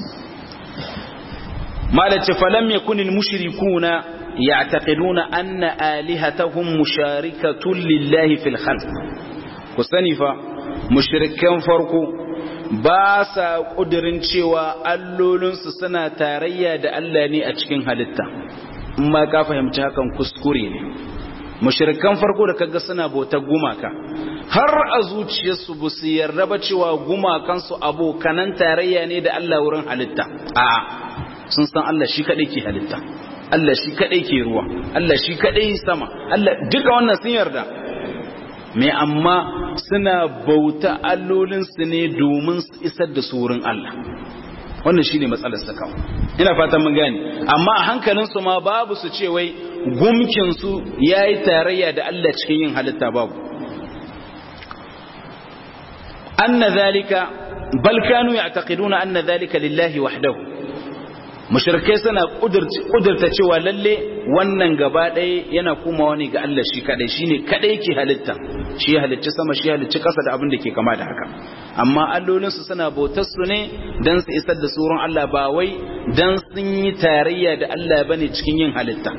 malace falam yakunil mushrikuna ya'taqiduna anna alihatahum musharikatun lillahi fil khalq ku sani fa mushrikan farko ba sa ƙudurin cewa allolinsu suna tarayya da Allah ne a cikin halitta in ma ka fahimci hakan kuskure ne mushrikan farko da kaga suna bautar gumaka har a zuciyarsu ba su yarda ba cewa gumakansu abokanan tarayya ne da Allah wurin halitta a sun san Allah shi kadai ke halitta Allah shi kadai ke ruwa Allah shi kadai sama Allah duka wannan sun yarda mai amma suna bauta allolinsu ne domin su isar da su wurin Allah wannan shi ne matsalar su kawo ina fatan mun gani amma a hankalinsu ma babu su ce wai gumkinsu ya yi tarayya da Allah cikin yin halitta babu anna zalika bal kanu ya'taqiduna anna zalika lillahi wahdahu mushrikai suna kudurta cewa lalle wannan gaba ɗaya yana komawa ne ga Allah shi kadai shine kadai ke halitta shi ya halicci sama shi ya halicci ƙasa da abin da ke kama da haka amma allolinsu suna bautar su ne dan su isar da surun Allah ba wai dan sun yi tarayya da Allah bane cikin yin halitta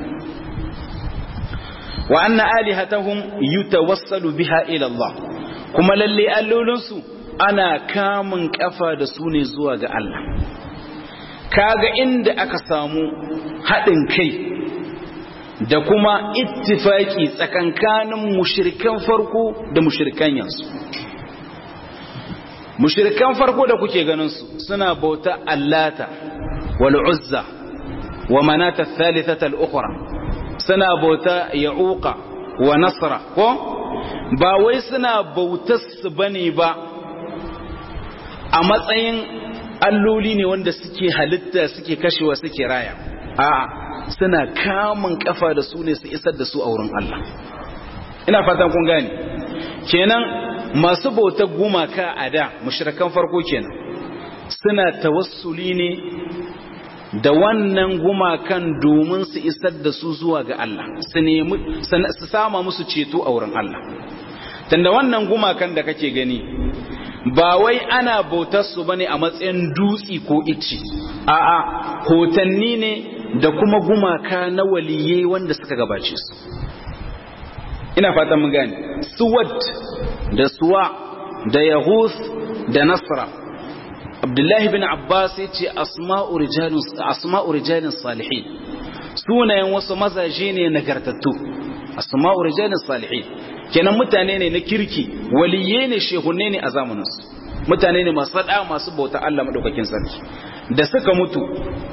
wa anna alihatahum yutawassalu biha ila Allah kuma lalle allolinsu ana kamun kafa da su ne zuwa ga Allah kaga inda aka samu haɗin kai da kuma ittifaki tsakankanin mushirikan farko da mushirikan yanzu mushirikan farko da kuke ganin su suna bauta allata wal uzza wa manata thalithata al ukhra suna bauta ya'uqa wa nasra ko ba wai suna bautar su bane ba a matsayin alloli ne wanda suke halitta suke kashewa suke raya a'a suna kamun kafa da su ne su isar da su a wurin Allah ina fatan kun gane kenan masu bautar gumaka a da mushrikan farko kenan suna tawassuli ne da wannan gumakan domin su isar da su zuwa ga Allah su nemi su sama musu ceto a wurin Allah tunda wannan gumakan da kake gani ba wai ana bautar su bane a matsayin dutsi ko icci a'a hotanni ne da kuma gumaka na waliye wanda suka gabace su ina fatan mun gane suwad da suwa da yahus da nasra abdullahi bin abbas ya ce asma'u rijalin asma'u rijalin salihin sunayen wasu mazaje ne nagartattu asma'u rijalin salihin kenan mutane ne na kirki waliye ne shehunne ne a zamaninsu mutane ne masu sada masu bauta Allah madaukakin sarki da suka mutu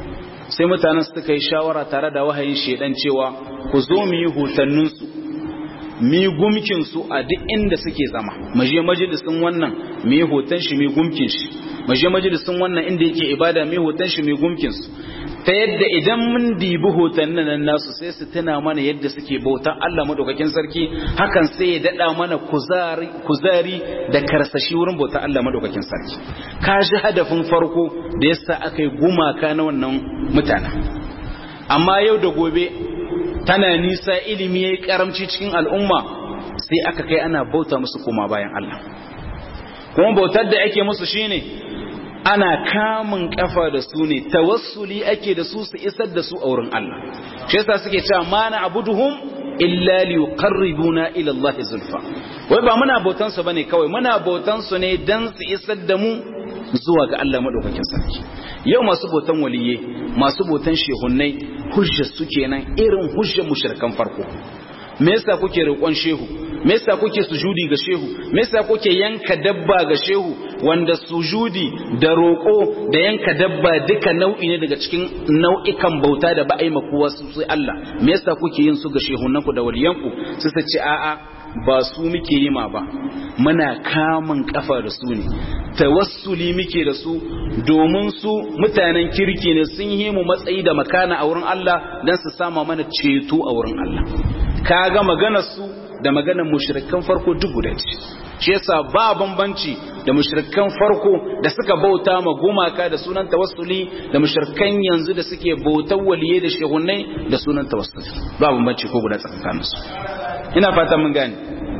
sai mutanen suka yi shawara tare da wahayin shedan cewa ku zo mu yi hotanninsu mu yi gumkinsu a duk inda suke zama mu je majalisin wannan mu yi hoton shi mu yi gumkin shi mu je majalisin wannan inda yake ibada mu yi hoton shi mu yi gumkin su ta yadda idan mun dibi hotannin nan nasu sai su tuna mana yadda suke bautan Allah madaukakin sarki hakan sai ya dada mana kuzari kuzari da karsashi wurin bautan Allah madaukakin sarki ka ji hadafin farko da yasa aka yi gumaka na wannan mutanen amma yau da gobe tana nisa ilimi yayi karamci cikin al'umma sai aka kai ana bauta musu koma bayan Allah kuma bautar da ake musu shine ana kamun kafa da su ne tawassuli ake da su su isar da su a wurin Allah shi yasa suke cewa ma na abuduhum illa li yuqarribuna ila Allah zulfa wai ba muna bautan su bane kawai muna bautan su ne dan su isar da mu zuwa ga Allah madaukakin sarki yau masu bautan waliye masu bautan shehunnai hujjar su kenan irin hujjar mushrikan farko me yasa kuke roƙon shehu me yasa kuke sujudi ga shehu me yasa kuke yanka dabba ga shehu wanda sujudi da roƙo da yanka dabba duka nau'i ne daga cikin nau'ikan bauta da ba a yi makuwa su sai Allah me yasa kuke yin su ga shehunanku da waliyanku su su ce a'a ba su muke yi ma ba muna kamun kafa da su ne tawassuli muke da su domin su mutanen kirki ne sun yi mu matsayi da makana a wurin Allah dan su sama mana ceto a wurin Allah kaga maganar su da maganar mushrikan farko duk guda ce shi yasa ba bambanci da mushrikan farko da suka bauta ma gumaka da sunan tawassuli da mushrikan yanzu da suke bautar waliye da shehunnai da sunan tawassuli ba bambanci ko guda tsakanin su ina fata mun gane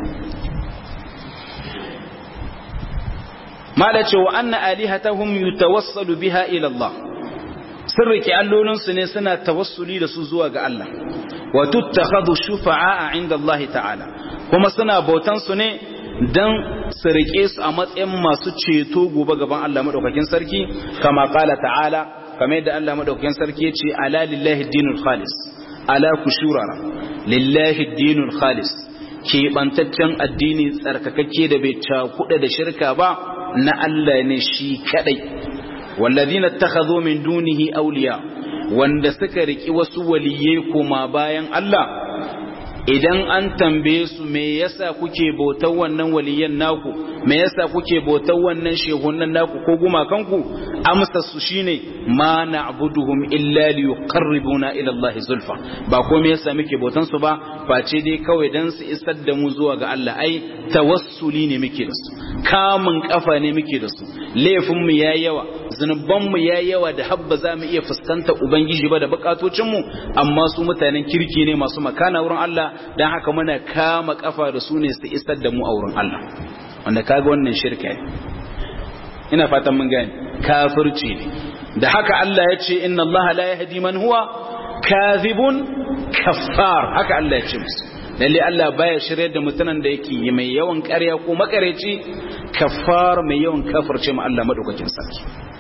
mala ce wa anna alihatahum yutawassalu biha ila Allah sun rike allolinsu ne suna tawassuli da su zuwa ga Allah wa tuttakhadhu shufa'a inda Allah ta'ala kuma suna bautan su ne dan su rike su a matsayin masu ceto gobe gaban Allah madaukakin sarki kama qala ta'ala kamar yadda Allah madaukakin sarki ya ce ala lillahi dinul khalis ala kushurara lillahi dinul khalis keɓantaccen addini tsarkakakke da bai cakuɗa da shirka ba na Allah ne shi kadai walladhina ittakhadhu min dunihi awliya wanda suka riki wasu waliyai koma bayan Allah idan an tambaye su me yasa kuke bautar wannan waliyan naku me yasa kuke bautar wannan shehunan naku ko gumakanku amsa su shine ma na'buduhum illa liyuqarribuna ila Allah zulfa ba ko me yasa muke bautan su ba face dai kawai dan su isar da mu zuwa ga Allah ai tawassuli ne muke da su kamun kafa ne muke da su laifin mu yayi yawa zunuban mu yayi yawa da habba za mu iya fuskanta ubangiji ba da bukatocin mu amma su mutanen kirki ne masu makana wurin Allah dan haka muna kama kafa da su ne su isar da mu a wurin Allah wanda kaga wannan shirka ne ina fatan mun gane kafirci ne da haka Allah ya ce inna Allah la yahdi man huwa kadhibun kaffar haka Allah ya ce musu lalle Allah baya shirye da mutanen da yake mai yawan ƙarya ko makareci kaffar mai yawan kafirce ma Allah madaukakin sarki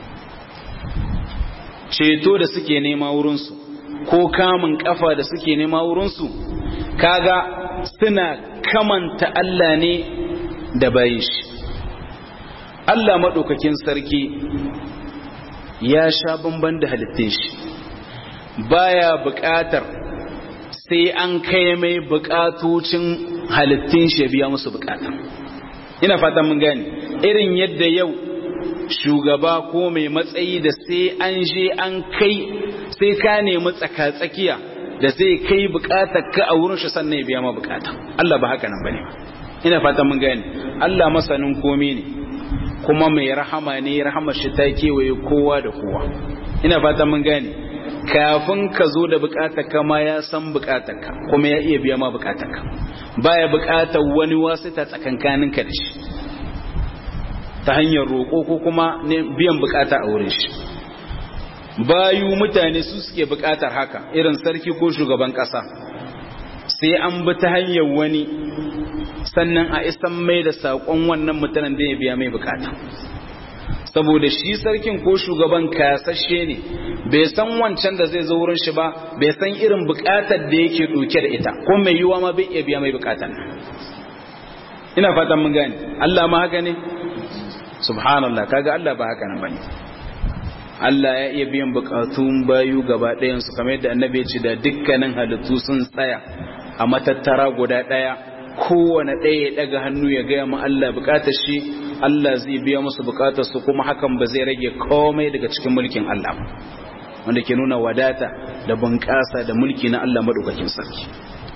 ceto da suke nema wurin su ko kamun kafa da suke nema wurin su kaga suna kamanta Allah ne da bayin shi Allah maɗaukakin sarki ya sha bamban da halittun shi baya buƙatar sai an kai mai buƙatocin halittun shi ya biya musu buƙata ina fatan mun gane irin yadda yau shugaba ko mai matsayi da sai an je an kai sai ka nemi tsaka-tsakiya da zai kai buƙatar ka a wurin shi sannan ya biya ma buƙata Allah ba haka nan bane ina fatan mun gane Allah masanin komai ne kuma mai rahama ne rahamar shi ta kewaye kowa da kowa ina fata mun gane kafin ka zo da bukatarka ma ya san bukatarka kuma ya iya biya ma bukatarka baya bukatar wani wasita tsakankaninka da shi ta hanyar roƙo ko kuma biyan bukata a wurin shi bayu mutane su suke bukatar haka irin sarki ko shugaban ƙasa sai an bi ta hanyar wani sannan a isan mai da saƙon wannan mutanen da ya biya mai bukata saboda shi sarkin ko shugaban kasashe ne bai san wancan da zai zo wurin shi ba bai san irin bukatar da yake ɗauke da ita ko mai yiwa ma bai iya biya mai bukatan ina fatan mun gane Allah ma haka ne subhanallah kaga Allah ba haka nan bane Allah ya iya biyan bukatun bayu gaba ɗayan su kamar yadda annabi ya ce da dukkanin halittu sun tsaya a matattara guda ɗaya kowane ɗaya ya ɗaga hannu ya gaya ma Allah bukatar shi Allah zai biya musu bukatar su kuma hakan ba zai rage komai daga cikin mulkin Allah wanda ke nuna wadata da bunƙasa da mulki na Allah madaukakin sarki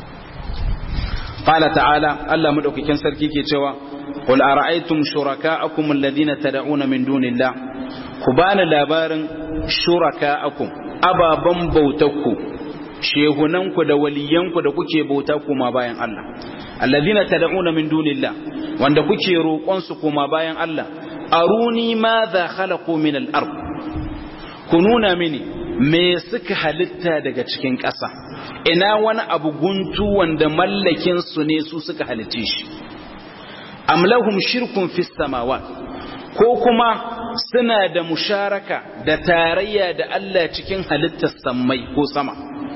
qala ta'ala Allah madaukakin sarki ke cewa qul ara'aytum shuraka'akum alladhina tad'una min dunillah ku bani labarin shuraka'akum ababan bautakku shehunanku da waliyanku da kuke bauta kuma bayan Allah alladhina tad'una min dunillah wanda kuke roƙon su kuma bayan Allah aruni madha khalaqu min al-ard ku nuna mini me suka halitta daga cikin ƙasa ina wani abu guntu wanda mallakin su ne su suka halitte shi am lahum shirkun fis samawat ko kuma suna da musharaka da tarayya da Allah cikin halittar sammai ko sama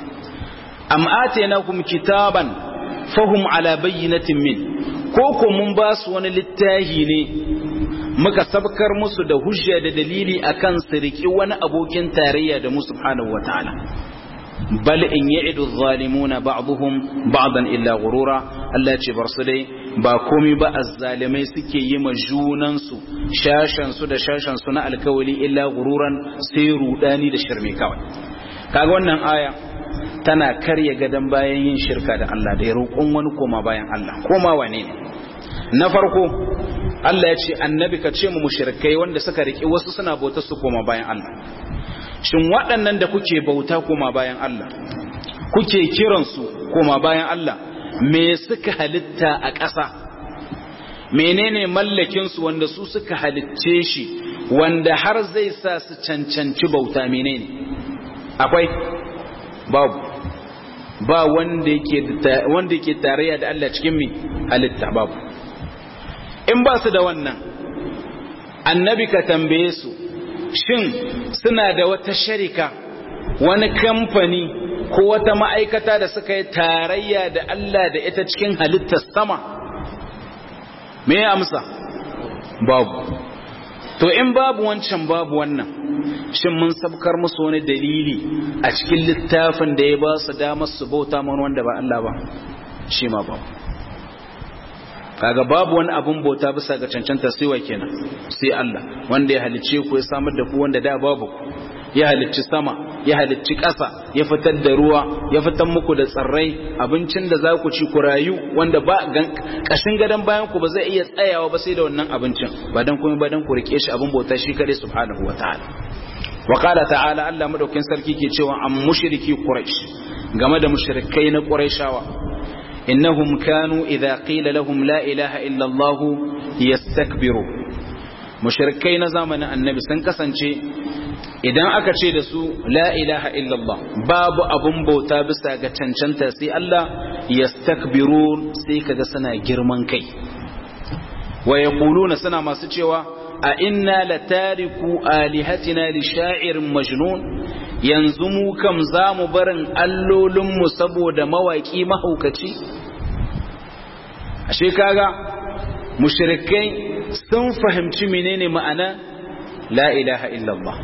am atainakum kitaban fahum ala bayyinatin min ko ko mun ba su wani littahi ne muka sabkar musu da hujja da dalili akan su riki wani abokin tarayya da mu subhanahu wataala bal in ya'idu adh-dhalimuna ba'dhum ba'dan illa ghurura Allah ce bar su dai ba komai ba azzalimai suke yi ma junan su shashan su da shashan su na alkawali illa ghururan sai rudani da shirme kawai kaga wannan aya tana karya gadan bayan yin shirka da Allah da ya roƙon wani koma bayan Allah koma wane ne na farko Allah ya ce annabi ka ce mu mushrikai wanda suka riki wasu suna bauta su koma bayan Allah shin waɗannan da kuke bauta koma bayan Allah kuke kiransu koma bayan Allah me suka halitta a ƙasa menene mallakin su wanda su suka halicce shi wanda har zai sa su cancanci bauta menene akwai babu ba wanda yake wanda yake tarayya da Allah cikin mi halitta babu in ba su da wannan annabi ka tambaye su shin suna da wata sharika wani kamfani ko wata ma'aikata da suka yi tarayya da Allah da ita cikin halittar sama me ya amsa babu to in babu wancan babu wannan shin mun sabkar musu wani dalili a cikin littafin da ya ba su damar su bauta mana wanda ba Allah ba shi ma babu kaga babu wani abun bauta bisa ga cancanta sai wa kenan sai Allah wanda ya halicce ku ya samar da ku wanda da babu ya halicci sama ya halicci ƙasa ya fitar da ruwa ya fitar muku da tsirrai abincin da za ku ci ku rayu wanda ba kashin gadon bayan ku ba zai iya tsayawa ba sai da wannan abincin ba dan kuma ba dan ku rike shi abun bauta shi kare subhanahu wataala wa qala ta'ala Allah madaukin sarki ke cewa am mushriki quraish game da mushrikai na quraishawa إنهم كانوا إذا قيل لهم لا إله إلا الله يستكبروا مشركين زمن النبي سنكسنشي idan aka ce da su la ilaha illallah babu abun bauta bisa ga cancanta sai Allah yastakbirun sai kaga suna girman kai wa yaquluna suna masu cewa a inna latariku alihatina li sha'irin majnun yanzu mu kam za mu barin allolinmu saboda mawaƙi mahaukaci ashe kaga mushrikai sun fahimci menene ma'ana la ilaha illallah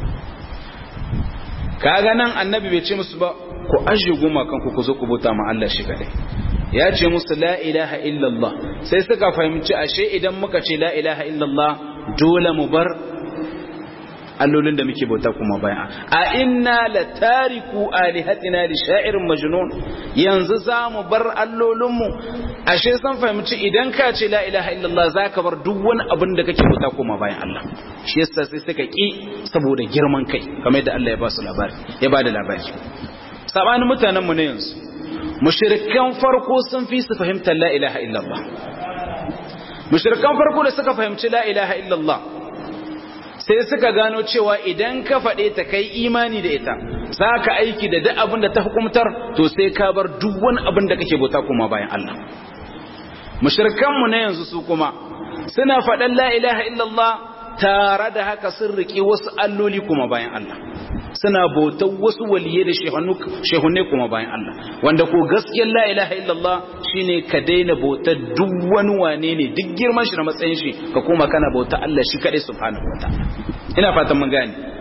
kaga nan annabi bai ce musu ba ku ajiye goma kanku ku zo ku bauta ma Allah shi kadai ya ce musu la ilaha illallah sai suka fahimci ashe idan muka ce la ilaha illallah dole mu bar allolin da muke bauta kuma baya a inna la tariku alihatina li sha'irin majnun yanzu za mu bar allolinmu ashe san fahimci idan ka ce la ilaha illallah zaka bar duk wani abin da kake bauta kuma bayan Allah shi yasa sai suka ki saboda girman kai kamar yadda Allah ya ba su labari ya ba da labari sabanin mutanen mu ne yanzu mushrikan farko sun fi su fahimtar la ilaha illallah mushrikan farko da suka fahimci la ilaha illallah sai suka gano cewa idan ka faɗe ta kai imani da ita za ka aiki da duk abin da ta hukumtar to sai ka bar duk wani abin da kake bauta kuma bayan Allah mushrikanmu na yanzu su kuma suna faɗan la ilaha illallah tare da haka sun riƙe wasu alloli kuma bayan Allah suna bautar wasu waliyai da shehunne kuma bayan Allah wanda ko gaskiyar la ilaha illallah shine ka daina bautar duk wani wane ne duk girman shi da matsayin shi ka koma kana bauta Allah shi kadai subhanahu wataala ina fatan mun gane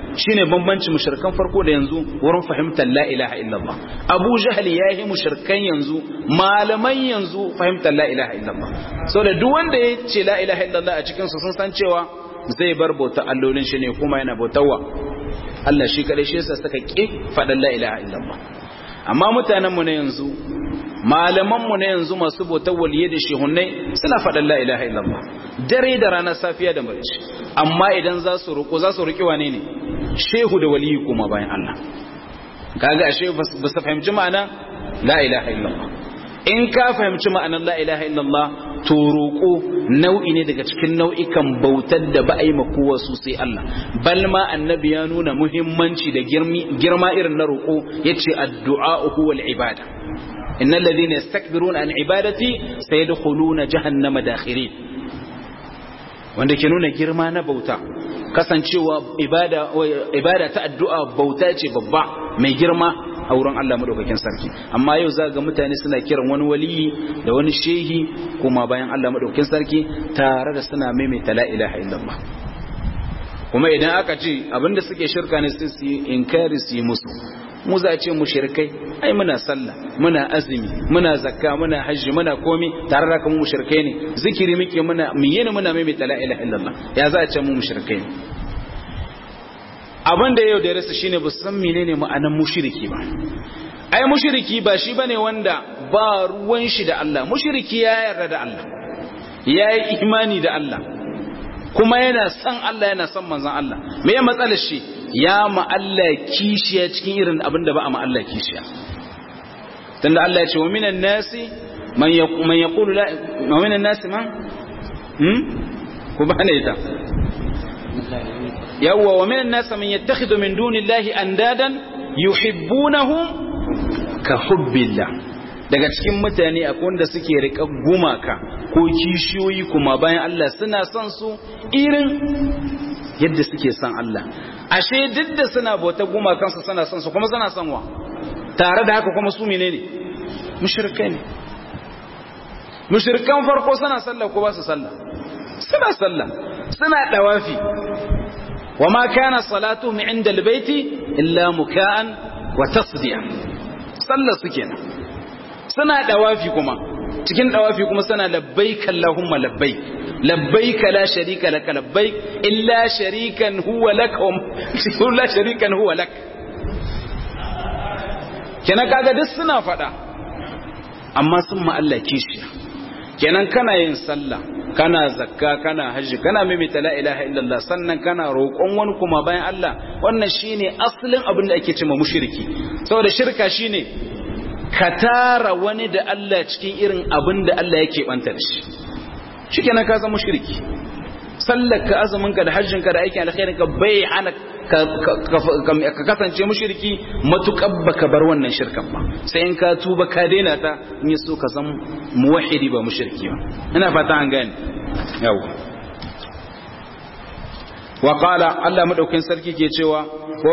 shine bambancin mushrikan farko da yanzu wurin fahimtar la ilaha illallah Abu Jahl yayi mushrikan yanzu malaman yanzu fahimtar la ilaha illallah saboda duk wanda ya ce la ilaha illallah a cikin su sun san cewa zai bar bauta allolin shi ne kuma yana bautawa Allah shi kadai shi yasa suka ki faɗan la ilaha illallah amma mutanen mu na yanzu malaman mu na yanzu masu bautar waliye da shehunai suna faɗan la ilaha illallah dare da rana safiya da marici amma idan za su roƙo za su roƙi wane ne shehu da waliyi kuma bayan Allah kaga ashe ba su fahimci ma'ana la ilaha illallah in ka fahimci ma'anar la ilaha illallah to roƙo nau'i ne daga cikin nau'ikan bautar da ba a yi makowa su sai Allah bal ma annabi ya nuna muhimmanci da girma irin na roƙo yace addu'a huwa al-ibada innal ladhina yastakbiruna an ibadati sayadkhuluna jahannama dakhirin wanda ke nuna girma na bauta kasancewa ibada ibada ta addu'a bauta ce babba mai girma a wurin Allah madaukakin sarki amma yau za ga mutane suna kiran wani waliyi da wani shehi kuma bayan Allah madaukakin sarki tare da suna maimaita la ilaha illallah kuma idan aka ce abinda suke shirka ne sai su yi inkari su yi musu mu za a ce mu shirkai ai muna sallah muna azumi muna zakka muna hajji muna komi tare da kuma mu shirkai ne zikiri muke muna miyene muna maimaita la ilaha illallah ya za a ce mu shirkai ne abin da yau da rasa shine ba san menene ma'anar mushriki ba ai mushriki ba shi bane wanda ba ruwan shi da Allah mushriki ya yarda da Allah yayi imani da Allah kuma yana son Allah yana son manzon Allah me ya matsalar shi ya ma Allah kishiya cikin irin abin da ba a ma Allah kishiya tunda Allah ya ce wa minan nasi man yaqulu la wa minan nasi man hmm ku bane ita yawwa wa minan nasa man yattakhidhu min dunillahi andadan yuhibbunahum ka hubbillah daga cikin mutane akwai wanda suke rika gumaka ko kishiyoyi kuma bayan Allah suna son su irin yadda suke son Allah ashe duk da suna bauta gumakan su suna son su kuma suna son wa tare da haka kuma su menene mushrikai ne mushrikan farko suna sallah ko ba su sallah suna sallah suna dawafi وما كان صلاتهم عند البيت إلا مكاء وتصديا صلى سكينة سنة دوافي كما cikin dawafi kuma sana labbaik Allahumma labbaik labbaik la sharika lak labbaik illa sharikan huwa lak wa la sharikan huwa lak kenan kaga duk suna fada amma sun ma Allah kishiya kenan kana yin sallah kana zakka kana hajji kana maimaita la ilaha illallah sannan kana roƙon wani kuma bayan Allah wannan shine asalin abin da ake cewa mushriki saboda shirka shine ka tara wani da Allah cikin irin abin da Allah yake banta da shi shikenan ka zama mushriki sallar ka azumin ka da hajjin ka da aikin alkhairin ka bai hana ka kasance mushriki matukar baka bar wannan shirkan ba sai in ka tuba ka daina ta in so ka san muwahhidi ba mushriki ba ina fata an gane yawa wa qala Allah madaukin sarki ke cewa ko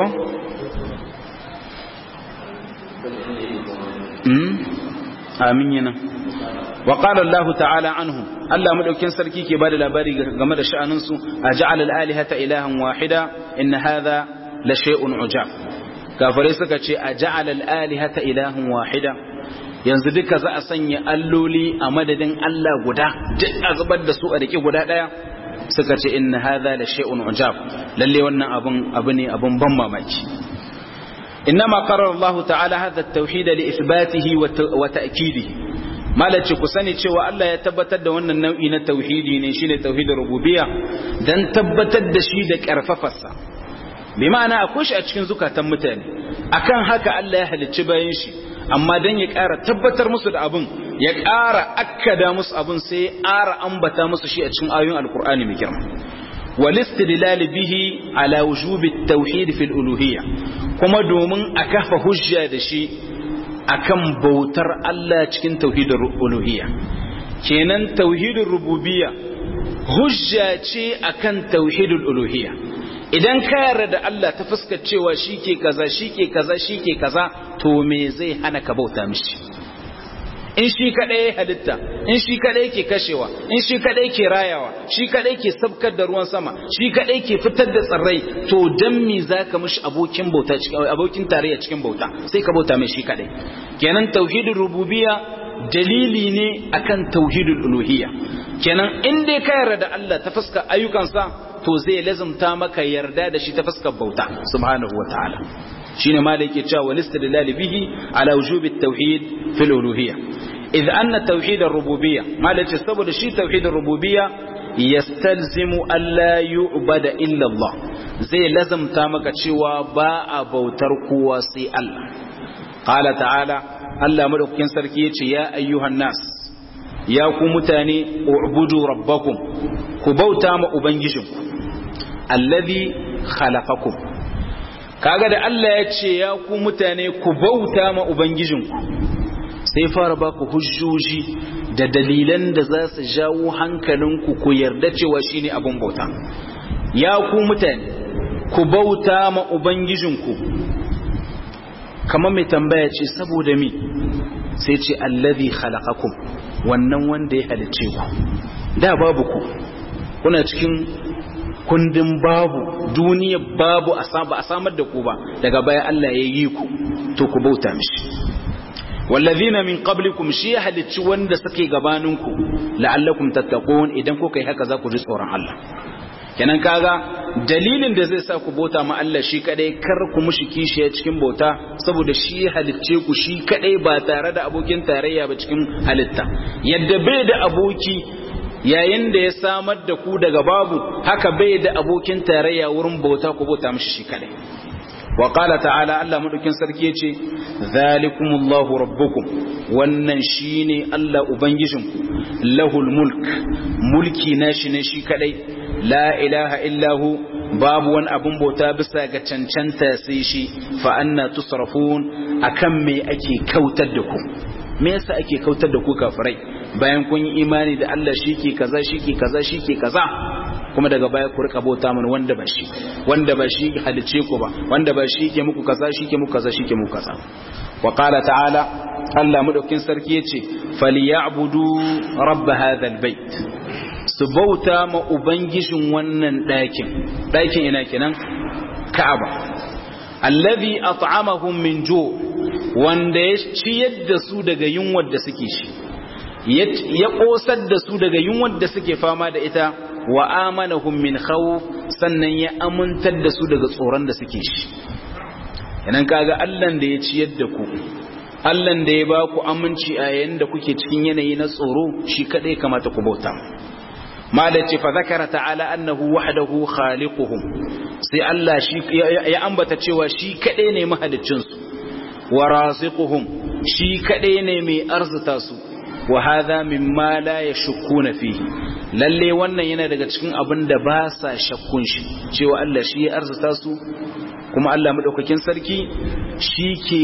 amin yana wa qala Allah ta'ala anhu Allah madaukin sarki ke bada labari game da sha'anin su aj'al al-alihata ilahan wahida in hadha la shay'un ujab kafare suka ce aj'al al-alihata ilahan wahida yanzu duka za a sanya alloli a madadin Allah guda duk a zubar da su a rike guda daya suka ce in hadha la shay'un ujab lalle wannan abun abu ne abun ban mamaki إنما قرر الله تعالى هذا التوحيد لإثباته وتأكيده malace ku sani cewa Allah ya tabbatar da wannan nau'i na tauhidi ne shine tauhidin rububiyya dan tabbatar da shi da karfafarsa bi ma'ana akwai shi a cikin zukatan mutane akan haka Allah ya halicci bayan shi amma dan ya ƙara tabbatar musu da abun ya ƙara akkada musu abun sai ya ƙara ambata musu shi a cikin ayoyin alkur'ani mai girma والاستدلال به على وجوب التوحيد في الألوهية كما دومن أكف حجة دشي أكم بوتر الله تكن توحيد الألوهية كينان توحيد الربوبية حجة أكن توحيد الألوهية idan ka yarda da Allah ta fuskar cewa shike kaza shike kaza shike kaza to me zai hana ka bauta mishi in shi kadai ya halitta in shi kadai ke kashewa in shi kadai ke rayawa shi kadai ke sabkar da ruwan sama shi kadai ke fitar da tsirrai to dan me zaka mishi abokin bauta cikin abokin tarayya cikin bauta sai ka bauta mai shi kadai kenan tauhidul rububiyya dalili ne akan tauhidul uluhiyya kenan in dai ka yarda da Allah ta fuskar ayyukansa to zai lazumta maka yarda da shi ta fuskar bauta subhanahu wataala shine ma da yake cewa wal istidlal bihi ala wujubi at-tauhid fil uluhiyya idh anna tauhid ar-rububiyya ma da yace saboda shi tauhid ar-rububiyya yastalzimu alla yu'bada illa Allah zai lazumta maka cewa ba a bautar kowa sai Allah qala ta'ala Allah madaukakin sarki yace ya ayyuhan nas ya ku mutane u'budu rabbakum ku bauta ma ubangijinku alladhi khalaqakum kaga da Allah ya ce ya ku mutane ku bauta ma ubangijinku sai fara ba ku hujjoji da dalilan da za su jawo hankalinku ku yarda cewa shine abun bauta ya ku mutane ku bauta ma ubangijinku kamar mai tambaya ce saboda mi sai ce allazi khalaqakum wannan wanda ya halicce ku da babu ku kuna cikin kundin babu duniya babu a samar da ku ba daga baya Allah ya yi ku to ku bauta mishi wallazina min qablikum shi ya halicci wanda suke gabaninku la'allakum tattaqun idan kuka yi haka za ku ji tsoron Allah kenan kaga dalilin da zai sa ku bauta ma Allah shi kadai kar ku mushi kishiya cikin bauta saboda shi ya halicce ku shi kadai ba tare da abokin tarayya ba cikin halitta yadda bai da aboki yayin da ya samar da ku daga babu haka bai da abokin tarayya wurin bauta ku bauta mishi shi kadai wa qala ta'ala Allah madaukin sarki yace zalikumullahu rabbukum wannan shine Allah ubangijinku lahul mulk mulki nashi ne shi kadai la ilaha illahu babu wani abun bauta bisa ga cancanta sai shi fa anna tusrafun akan me ake kautar da ku me yasa ake kautar da ku kafirai bayan kun yi imani da Allah shike kaza shike kaza shike kaza kuma daga baya ku rika bauta mana wanda ba shi wanda ba shi halice ku ba wanda ba shi ke muku kaza shike muku kaza shike muku kaza wa qala ta'ala Allah madaukin sarki yace falyabudu rabb hadha albayt su bauta ma ubangijin wannan ɗakin ɗakin ina kenan ka'aba allazi at'amahum min ju' wanda ya ciyar da su daga yunwar da suke shi ya kosar da su daga yunwar da suke fama da ita wa amanahum min khawf sannan ya amintar da su daga tsoron da suke shi yanan kaga Allah da ya ciyar da ku Allah da ya ba ku aminci a yayin da kuke cikin yanayi na tsoro shi kadai kamata ku bauta malaci fa zakara ta'ala annahu wahdahu khaliquhum sai Allah shi ya ambata cewa shi kadai ne mahaliccin su wa raziquhum shi kadai ne mai arzuta su wa hadha mimma la yashkuna fihi lalle wannan yana daga cikin abin da ba sa shakkun shi cewa Allah shi ya arzuta su kuma Allah madaukakin sarki shi ke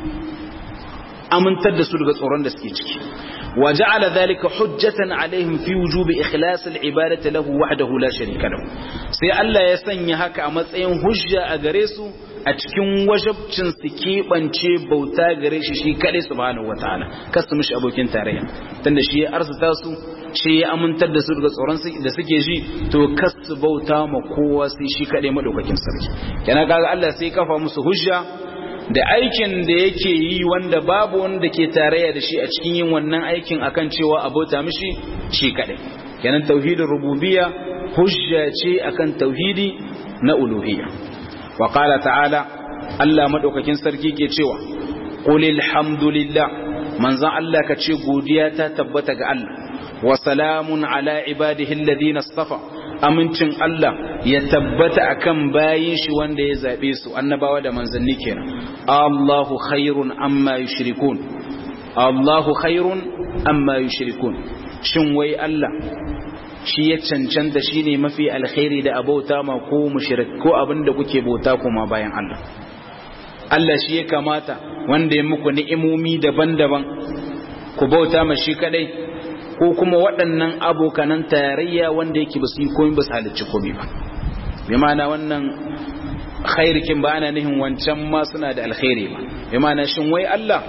amintar da su daga tsoron da suke ciki وجعل ذلك حجة عليهم في وجوب إخلاص العبادة له وحده لا شريك له sai Allah ya sanya haka a matsayin hujja a gare su a cikin wajabcin su keɓance bauta gare shi shi kaɗai subhanahu wataala kar su mishi abokin tarayya tunda shi ya arzuta su shi ya amintar da su daga tsoron da suke ji to kar su bauta ma kowa sai shi kaɗai madaukakin sarki kenan kaga Allah sai kafa musu hujja da aikin da yake yi wanda babu wanda ke tarayya da shi a cikin yin wannan aikin akan cewa abota mishi shi kadai kenan tauhidin rububiyya hujja ce akan tauhidi na uluhiyya wa qala ta'ala Allah madaukakin sarki ke cewa qul alhamdulillah manzon Allah ka ce godiya ta tabbata ga Allah wa salamun ala ibadihi alladhina istafa amincin Allah ya tabbata akan bayin shi wanda ya zabe su annabawa da manzanni kenan Allahu khairun amma yushrikun Allahu khairun amma yushrikun shin wai Allah shi ya cancanta shine mafi alkhairi da abauta ma ko mushrik ko abinda kuke bauta kuma bayan Allah Allah shi ya kamata wanda ya muku ni'imomi daban-daban ku bauta ma shi kadai ko kuma waɗannan abokanan tarayya wanda yake ba su yi komai ba su halicci komai ba bi ma'ana wannan khairikin ba ana nihin wancan ma suna da alkhairi ba bi ma'ana shin wai Allah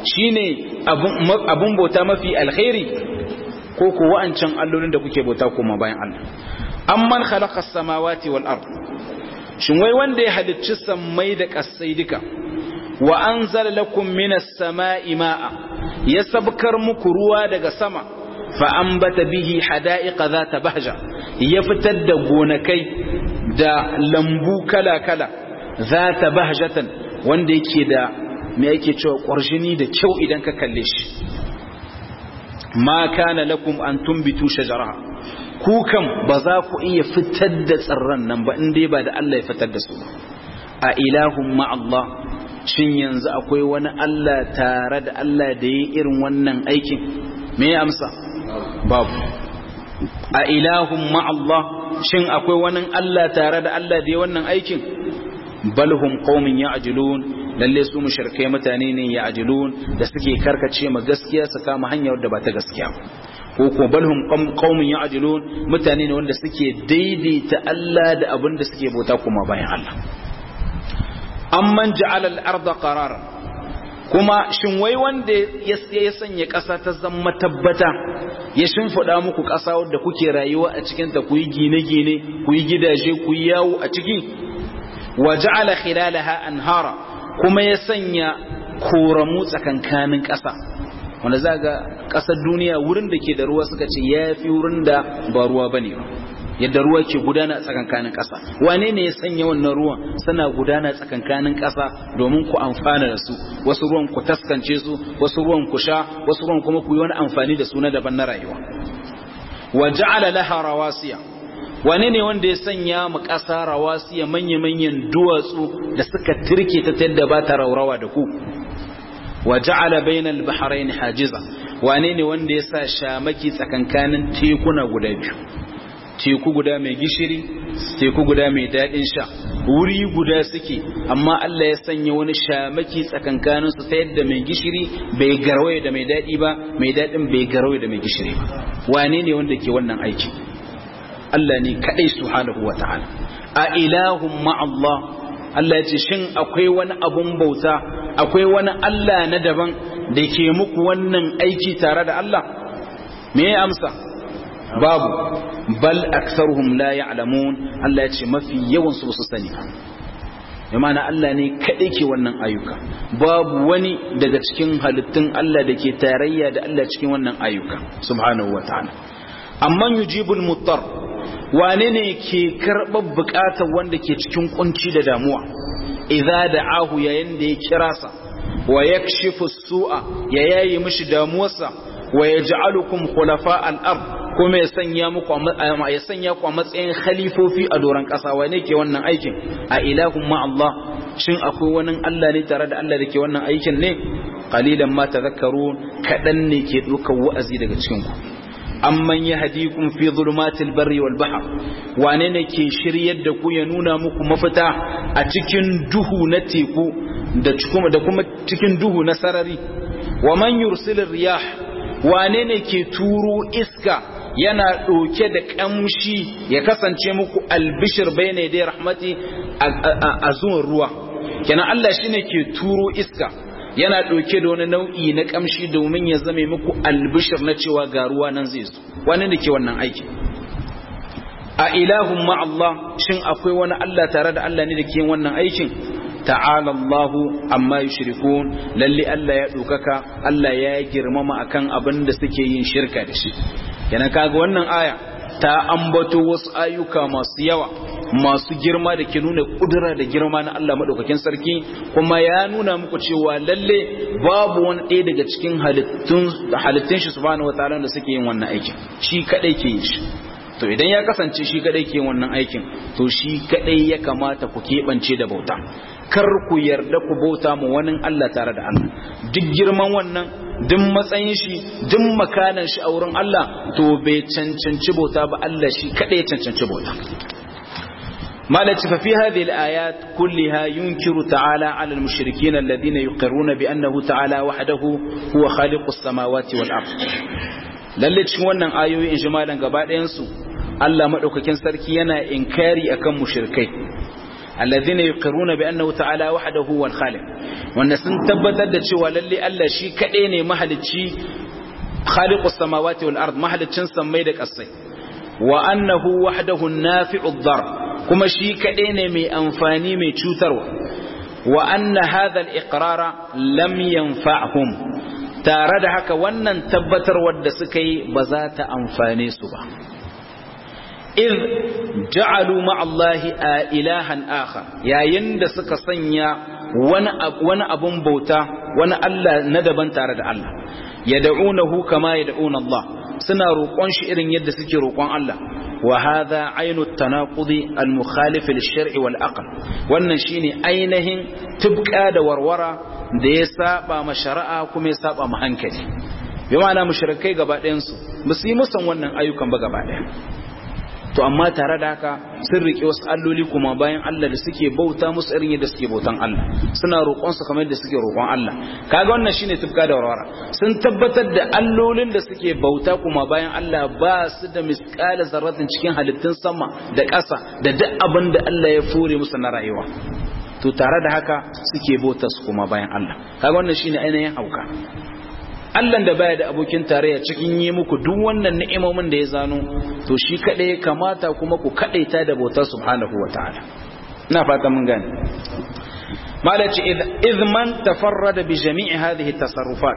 shine abun bauta mafi alkhairi ko ko wa'ancan allolin da kuke bauta kuma bayan Allah amman khalaqa as-samawati wal ard shin wai wanda ya halicci sammai da kasai duka wa anzala lakum minas sama'i ma'a ya sabkar muku ruwa daga sama fa ambata bihi hada'iqa zata bahja ya fitar da gonakai da lambu kala-kala zata bahjatan wanda yake da me yake cewa ƙwarjini da kyau idan ka kalle shi ma kana lakum an tumbitu shajaraha ku kam ba za ku iya fitar da tsirran nan ba in dai ba da Allah ya fitar da su a ilahun Allah shin yanzu akwai wani Allah tare da Allah da yi irin wannan aikin me ya amsa babu a ilahun Allah shin akwai wani Allah tare da Allah da yi wannan aikin balhum qaumin ya'jilun lalle su mushrikai mutane ne ya'jilun da suke karkace ma gaskiya su kama hanyar da ba ta gaskiya ko ko balhum qaumin ya'jilun mutane ne wanda suke daidaita Allah da abin da suke bauta kuma bayan Allah amman ja'ala al-ardha qararan kuma shin wai wanda ya sanya ƙasa ta zama tabbata ya shimfiɗa muku ƙasa wadda kuke rayuwa a cikinta ku yi gine-gine ku yi gidaje ku yi yawo a ciki wa ja'ala khilalaha anhara kuma ya sanya koramu tsakankanin ƙasa wanda za ga ƙasar duniya wurin da ke da ruwa suka ce ya fi wurin da ba ruwa ba ne ba yadda ruwa ke gudana tsakankanin ƙasa wane ne ya sanya wannan ruwan suna gudana tsakankanin ƙasa domin ku amfana da su wasu ruwan ku taskance su wasu ruwan ku sha wasu ruwan kuma ku yi wani amfani da su na daban na rayuwa wa ja'ala laha rawasiya wane ne wanda ya sanya mu ƙasa rawasiya manya-manyan duwatsu da suka tirke ta yadda ba ta raurawa da ku wa ja'ala bainal bahrain hajiza wane ne wanda ya sa shamaki tsakankanin tekuna guda biyu teku guda mai gishiri teku guda mai daɗin sha wuri guda suke amma Allah ya sanya wani shamaki tsakankanin su ta yadda mai gishiri bai garwaye da mai daɗi ba mai daɗin bai garwaye da mai gishiri ba wane ne wanda ke wannan aiki Allah ne kadai subhanahu wata'ala a ilahum ma Allah Allah ya ce shin akwai wani abun bauta akwai wani Allah na daban da ke muku wannan aiki tare da Allah me ya amsa babu bal aktsaruhum la ya'lamun Allah ya ce mafi yawan su su sani ya mana Allah ne kadai ke wannan ayyuka babu wani daga cikin halittun Allah da ke tarayya da Allah cikin wannan ayyuka subhanahu wata'ala amman yujibul muttar wane ne ke karɓar buƙatar wanda ke cikin kunci da damuwa idza da'ahu yayin da ya kira sa wa yakshifu su'a ya yayi mishi damuwarsa wa yaj'alukum khulafa al-ard kuma ya sanya muku ya sanya ku a matsayin khalifofi a doran ƙasa wane ke wannan aikin a ilahum ma Allah shin akwai wani Allah ne tare da Allah da ke wannan aikin ne qalilan ma tadhakkarun kadan ne ke dukkan wa'azi daga cikin ku amman yahdikum fi zulumatil barri wal bahr wane ne ke shiryar da ku ya nuna muku mafita a cikin duhu na teku da kuma da kuma cikin duhu na sarari wa man yursilir riyah wane ne ke turo iska yana ɗauke da ƙamshi ya kasance muku albishir bayna da rahmati a zuwan ruwa kenan Allah shine ke turo iska yana ɗauke da wani nau'i na ƙamshi domin ya zame muku albishir na cewa ga ruwa nan zai zo wani da ke wannan aiki a ilahun Allah shin akwai wani Allah tare da Allah ne da ke wannan aikin ta'ala Allahu amma yushrikun lalle Allah ya ɗaukaka Allah ya girmama akan abin da suke yin shirka da shi yana kaga wannan aya ta ambato wasu ayyuka masu yawa masu girma da ke nuna kudura da girma na Allah madaukakin sarki kuma ya nuna muku cewa lalle babu wani ɗaya daga cikin halittun halittun shi subhanahu wataala da suke yin wannan aikin shi kadai ke yin shi to idan ya kasance shi kadai ke yin wannan aikin to shi kadai ya kamata ku keɓance da bauta kar ku yarda ku bauta mu wani Allah tare da Allah duk girman wannan duk matsayin shi duk makanan shi a wurin Allah to bai cancanci bauta ba Allah shi kadai ya cancanci bauta مالك ففي هذه الآيات كلها ينكر تعالى على المشركين الذين يقرون بأنه تعالى وحده هو خالق السماوات والأرض lalle cikin wannan ayoyi in jimalan gaba ɗayansu Allah maɗaukakin sarki yana inkari akan mushrikai alladhina yuqirruna bi annahu ta'ala wahdahu wal khaliq wanda sun tabbatar da cewa lalle Allah shi kadai ne mahalicci khaliqus samawati wal ard mahaliccin sammai da kasai wa annahu wahdahu an-nafi'u ad-dar kuma shi kadai ne mai amfani mai cutarwa wa anna hadha al-iqrara lam yanfa'hum tare da haka wannan tabbatarwar da suka yi ba za ta amfane su ba iz ja'alu ma'allahi a ilahan akhar yayin da suka sanya wani wani abun bauta wani Allah na daban tare da Allah yad'unahu kama yad'una Allah suna roƙon shi irin yadda suke roƙon Allah wa hadha aynu at-tanaqudi al-mukhalif lil-shar'i wal-aql wannan shine ainihin tubqa da warwara da ya saba ma shari'a kuma ya saba ma hankali bi ma'ana mushrikai gaba ɗayan su ba su yi musan wannan ayyukan ba gaba ɗaya to amma tare da haka sun rike wasu alloli kuma bayan Allah da suke bauta musu irin yadda suke bautan Allah suna roƙon su kamar yadda suke roƙon Allah kaga wannan shine tufka da warwara sun tabbatar da allolin da suke bauta kuma bayan Allah ba su da misqala zarratin cikin halittun sama da ƙasa da duk abin da Allah ya fure musu na rayuwa to tare da haka suke bauta su kuma bayan Allah kaga wannan shine ainihin hauka Allah da baya da abokin tarayya cikin yi muku duk wannan ni'imomin da ya zano to shi kadai ya kamata kuma ku kadaita da bautar subhanahu wataala ina fata mun gane malaci idh man tafarrada bi jami'i hadhihi tasarrufat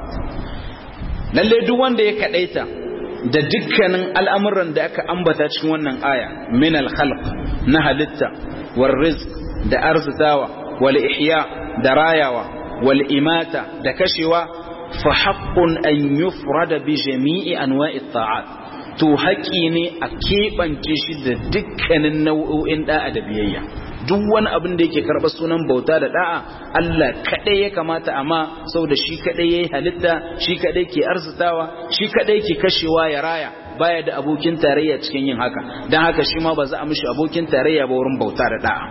lalle duk wanda ya kadaita da dukkanin al'amuran da aka ambata cikin wannan aya min al-khalq na halitta war rizq da arzitawa wal ihya da rayawa wal imata da kashewa fa haqqun an yufrada bi jami'i anwa'i ta'at to haƙi ne a keɓance shi da dukkanin nau'o'in da'a da biyayya duk wani abin da yake karɓar sunan bauta da da'a Allah kaɗai ya kamata amma saboda shi kaɗai ya yi halitta shi kaɗai ke arzitawa shi kaɗai ke kashewa ya raya baya da abokin tarayya cikin yin haka don haka shi ma ba za a mishi abokin tarayya ba wurin bauta da da'a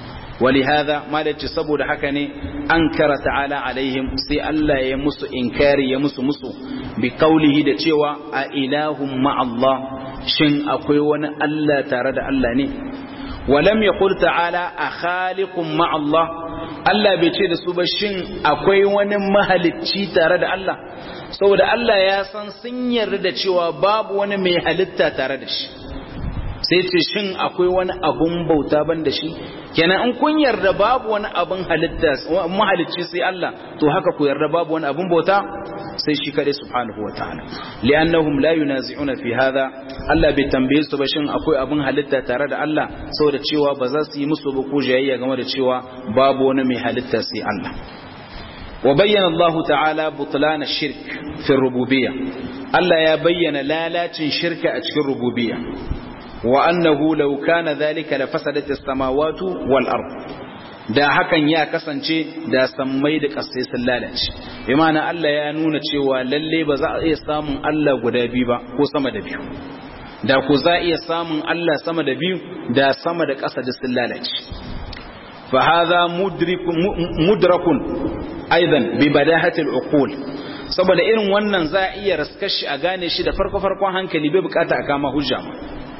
ولهذا ما لتي saboda haka ne ankara ta'ala alaihim sai Allah ya musu inkari ya musu musu bi qaulihi da cewa a ilahum ma Allah shin akwai wani Allah tare da Allah ne walam yaqul ta'ala a khaliqum ma Allah Allah bai ce da su ba shin akwai wani mahalicci tare da Allah saboda Allah ya san sun yarda da cewa babu wani mai halitta tare da shi sai ce shin akwai wani abun bauta ban da shi kenan in kun yarda babu wani abun halitta mahalicci sai Allah to haka ku yarda babu wani abun bauta sai shi kadai subhanahu wataala li'annahum la yunazi'una fi hadha Allah bai tambaye su ba shin akwai abun halitta tare da Allah saboda cewa ba za su yi musu ba ko jayayya game da cewa babu wani mai halitta sai Allah وبين الله تعالى بطلان الشرك في الربوبية الله يا بين لا لا شرك أتشك الربوبية وأنه لو كان ذلك لفسدت السماوات والأرض da hakan ya kasance da sammai da ƙasai sun lalace bi ma'ana Allah ya nuna cewa lalle ba za a iya samun Allah guda biyu ba ko sama da biyu da ku za a iya samun Allah sama da biyu da sama da ƙasa da sun lalace fa hadha mudrakun aidan bi badahatil uqul saboda irin wannan za a iya raskar shi a gane shi da farko farkon hankali bai bukata a kama hujja ma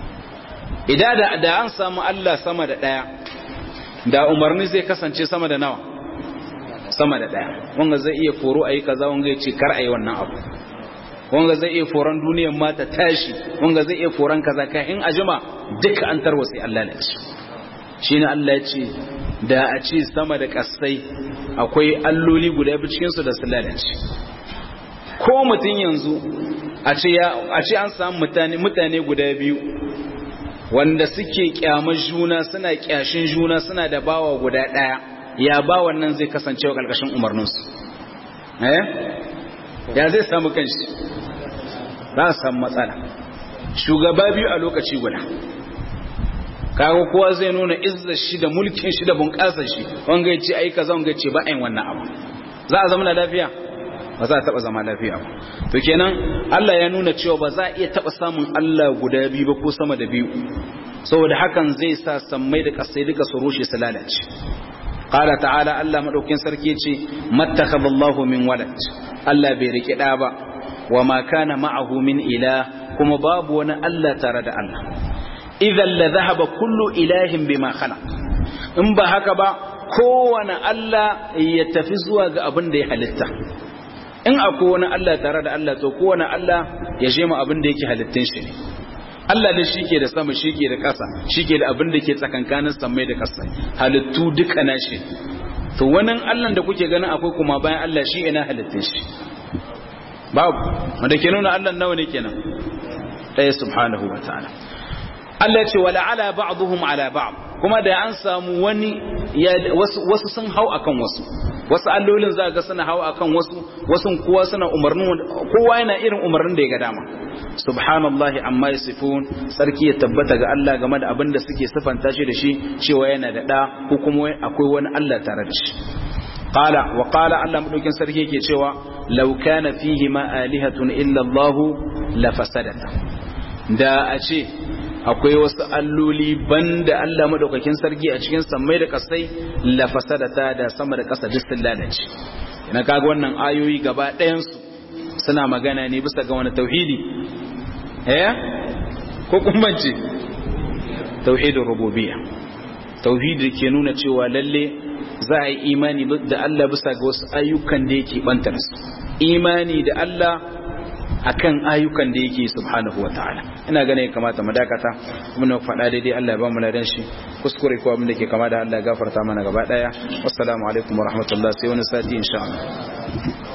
idan da, da an samu Allah sama da ɗaya da umarni zai kasance sama da nawa sama da ɗaya wanga zai iya foro a yi kaza wanga ya ce kar a yi wannan abu wanga zai iya foron duniyar ma ta tashi wanga zai iya foron kaza ka in ajima duka an tarwa sai Allah ne shi ne Allah ya ce da a ce sama da ƙasai akwai alloli guda biyu cikinsu da su lalace ko mutum yanzu a ce an samu mutane guda biyu wanda suke kyamar juna suna kyashin juna suna da bawa guda ɗaya ya ba wannan zai kasance wa ƙarƙashin umarninsu eh ya zai samu kanshi za a samu matsala shugaba biyu a lokaci guda kaga kowa zai nuna izzar shi da mulkin shi da bunƙasar shi wanga ya ce ai kaza wanga ya ce ba ayin wannan abu za a zama lafiya ba za a taba zama lafiya ba to kenan Allah ya nuna cewa ba za a iya taba samun Allah guda biyu ba ko sama da biyu saboda hakan zai sa sammai da kasai duka su rushe su lalace qala ta'ala Allah madaukin sarki ce mattakhadallahu min walad Allah bai rike da ba wa ma kana ma'ahu min ilah kuma babu wani Allah tare da Allah idan la dhahaba kullu ilahin bima khalaq in ba haka ba kowane Allah ya tafi zuwa ga abin da ya halitta in akwai wani Allah tare da Allah to kowane Allah ya je ma abin da yake halittun shi ne Allah da shi ke da sama shi ke da ƙasa shi ke da abin da ke tsakankanin samai da ƙasa halittu duka na shi to wani Allah da kuke ganin akwai kuma bayan Allah shi ina halittun shi babu wanda ke nuna Allah nawa ne kenan ɗaya subhanahu wa ta'ala Allah ya ce wala ala ba'dhum ala ba'd kuma da an samu wani wasu sun hau akan wasu wasu allolin za ga suna hau akan wasu wasu kowa suna umarnin kowa yana irin umarnin da ya ga dama subhanallahi amma yasifun sarki ya tabbata ga Allah game da abin da suke sifanta shi da shi cewa yana da da ko kuma akwai wani Allah tare da shi qala wa qala Allah madaukin sarki yake cewa law kana fihi ma alihatun illa Allah la fasadata da a ce akwai wasu alloli banda Allah madaukakin sarki a cikin sammai da kasai la fasadata da sama da kasa duk sun lalace ina kaga wannan ayoyi gaba ɗayan su suna magana ne bisa ga wani tauhidi eh ko kuma ce tauhidin rububiyya tauhidi ke nuna cewa lalle za a yi imani da Allah bisa ga wasu ayyukan da yake bantar su imani da Allah akan ayyukan da yake subhanahu wa ta'ala ina ganin ya kamata mu dakata muna faɗa daidai Allah ya ba mu ladan shi kuskure ko abin da ke kama da Allah ya gafarta mana gaba daya assalamu alaikum wa rahmatullah sai wani sati insha Allah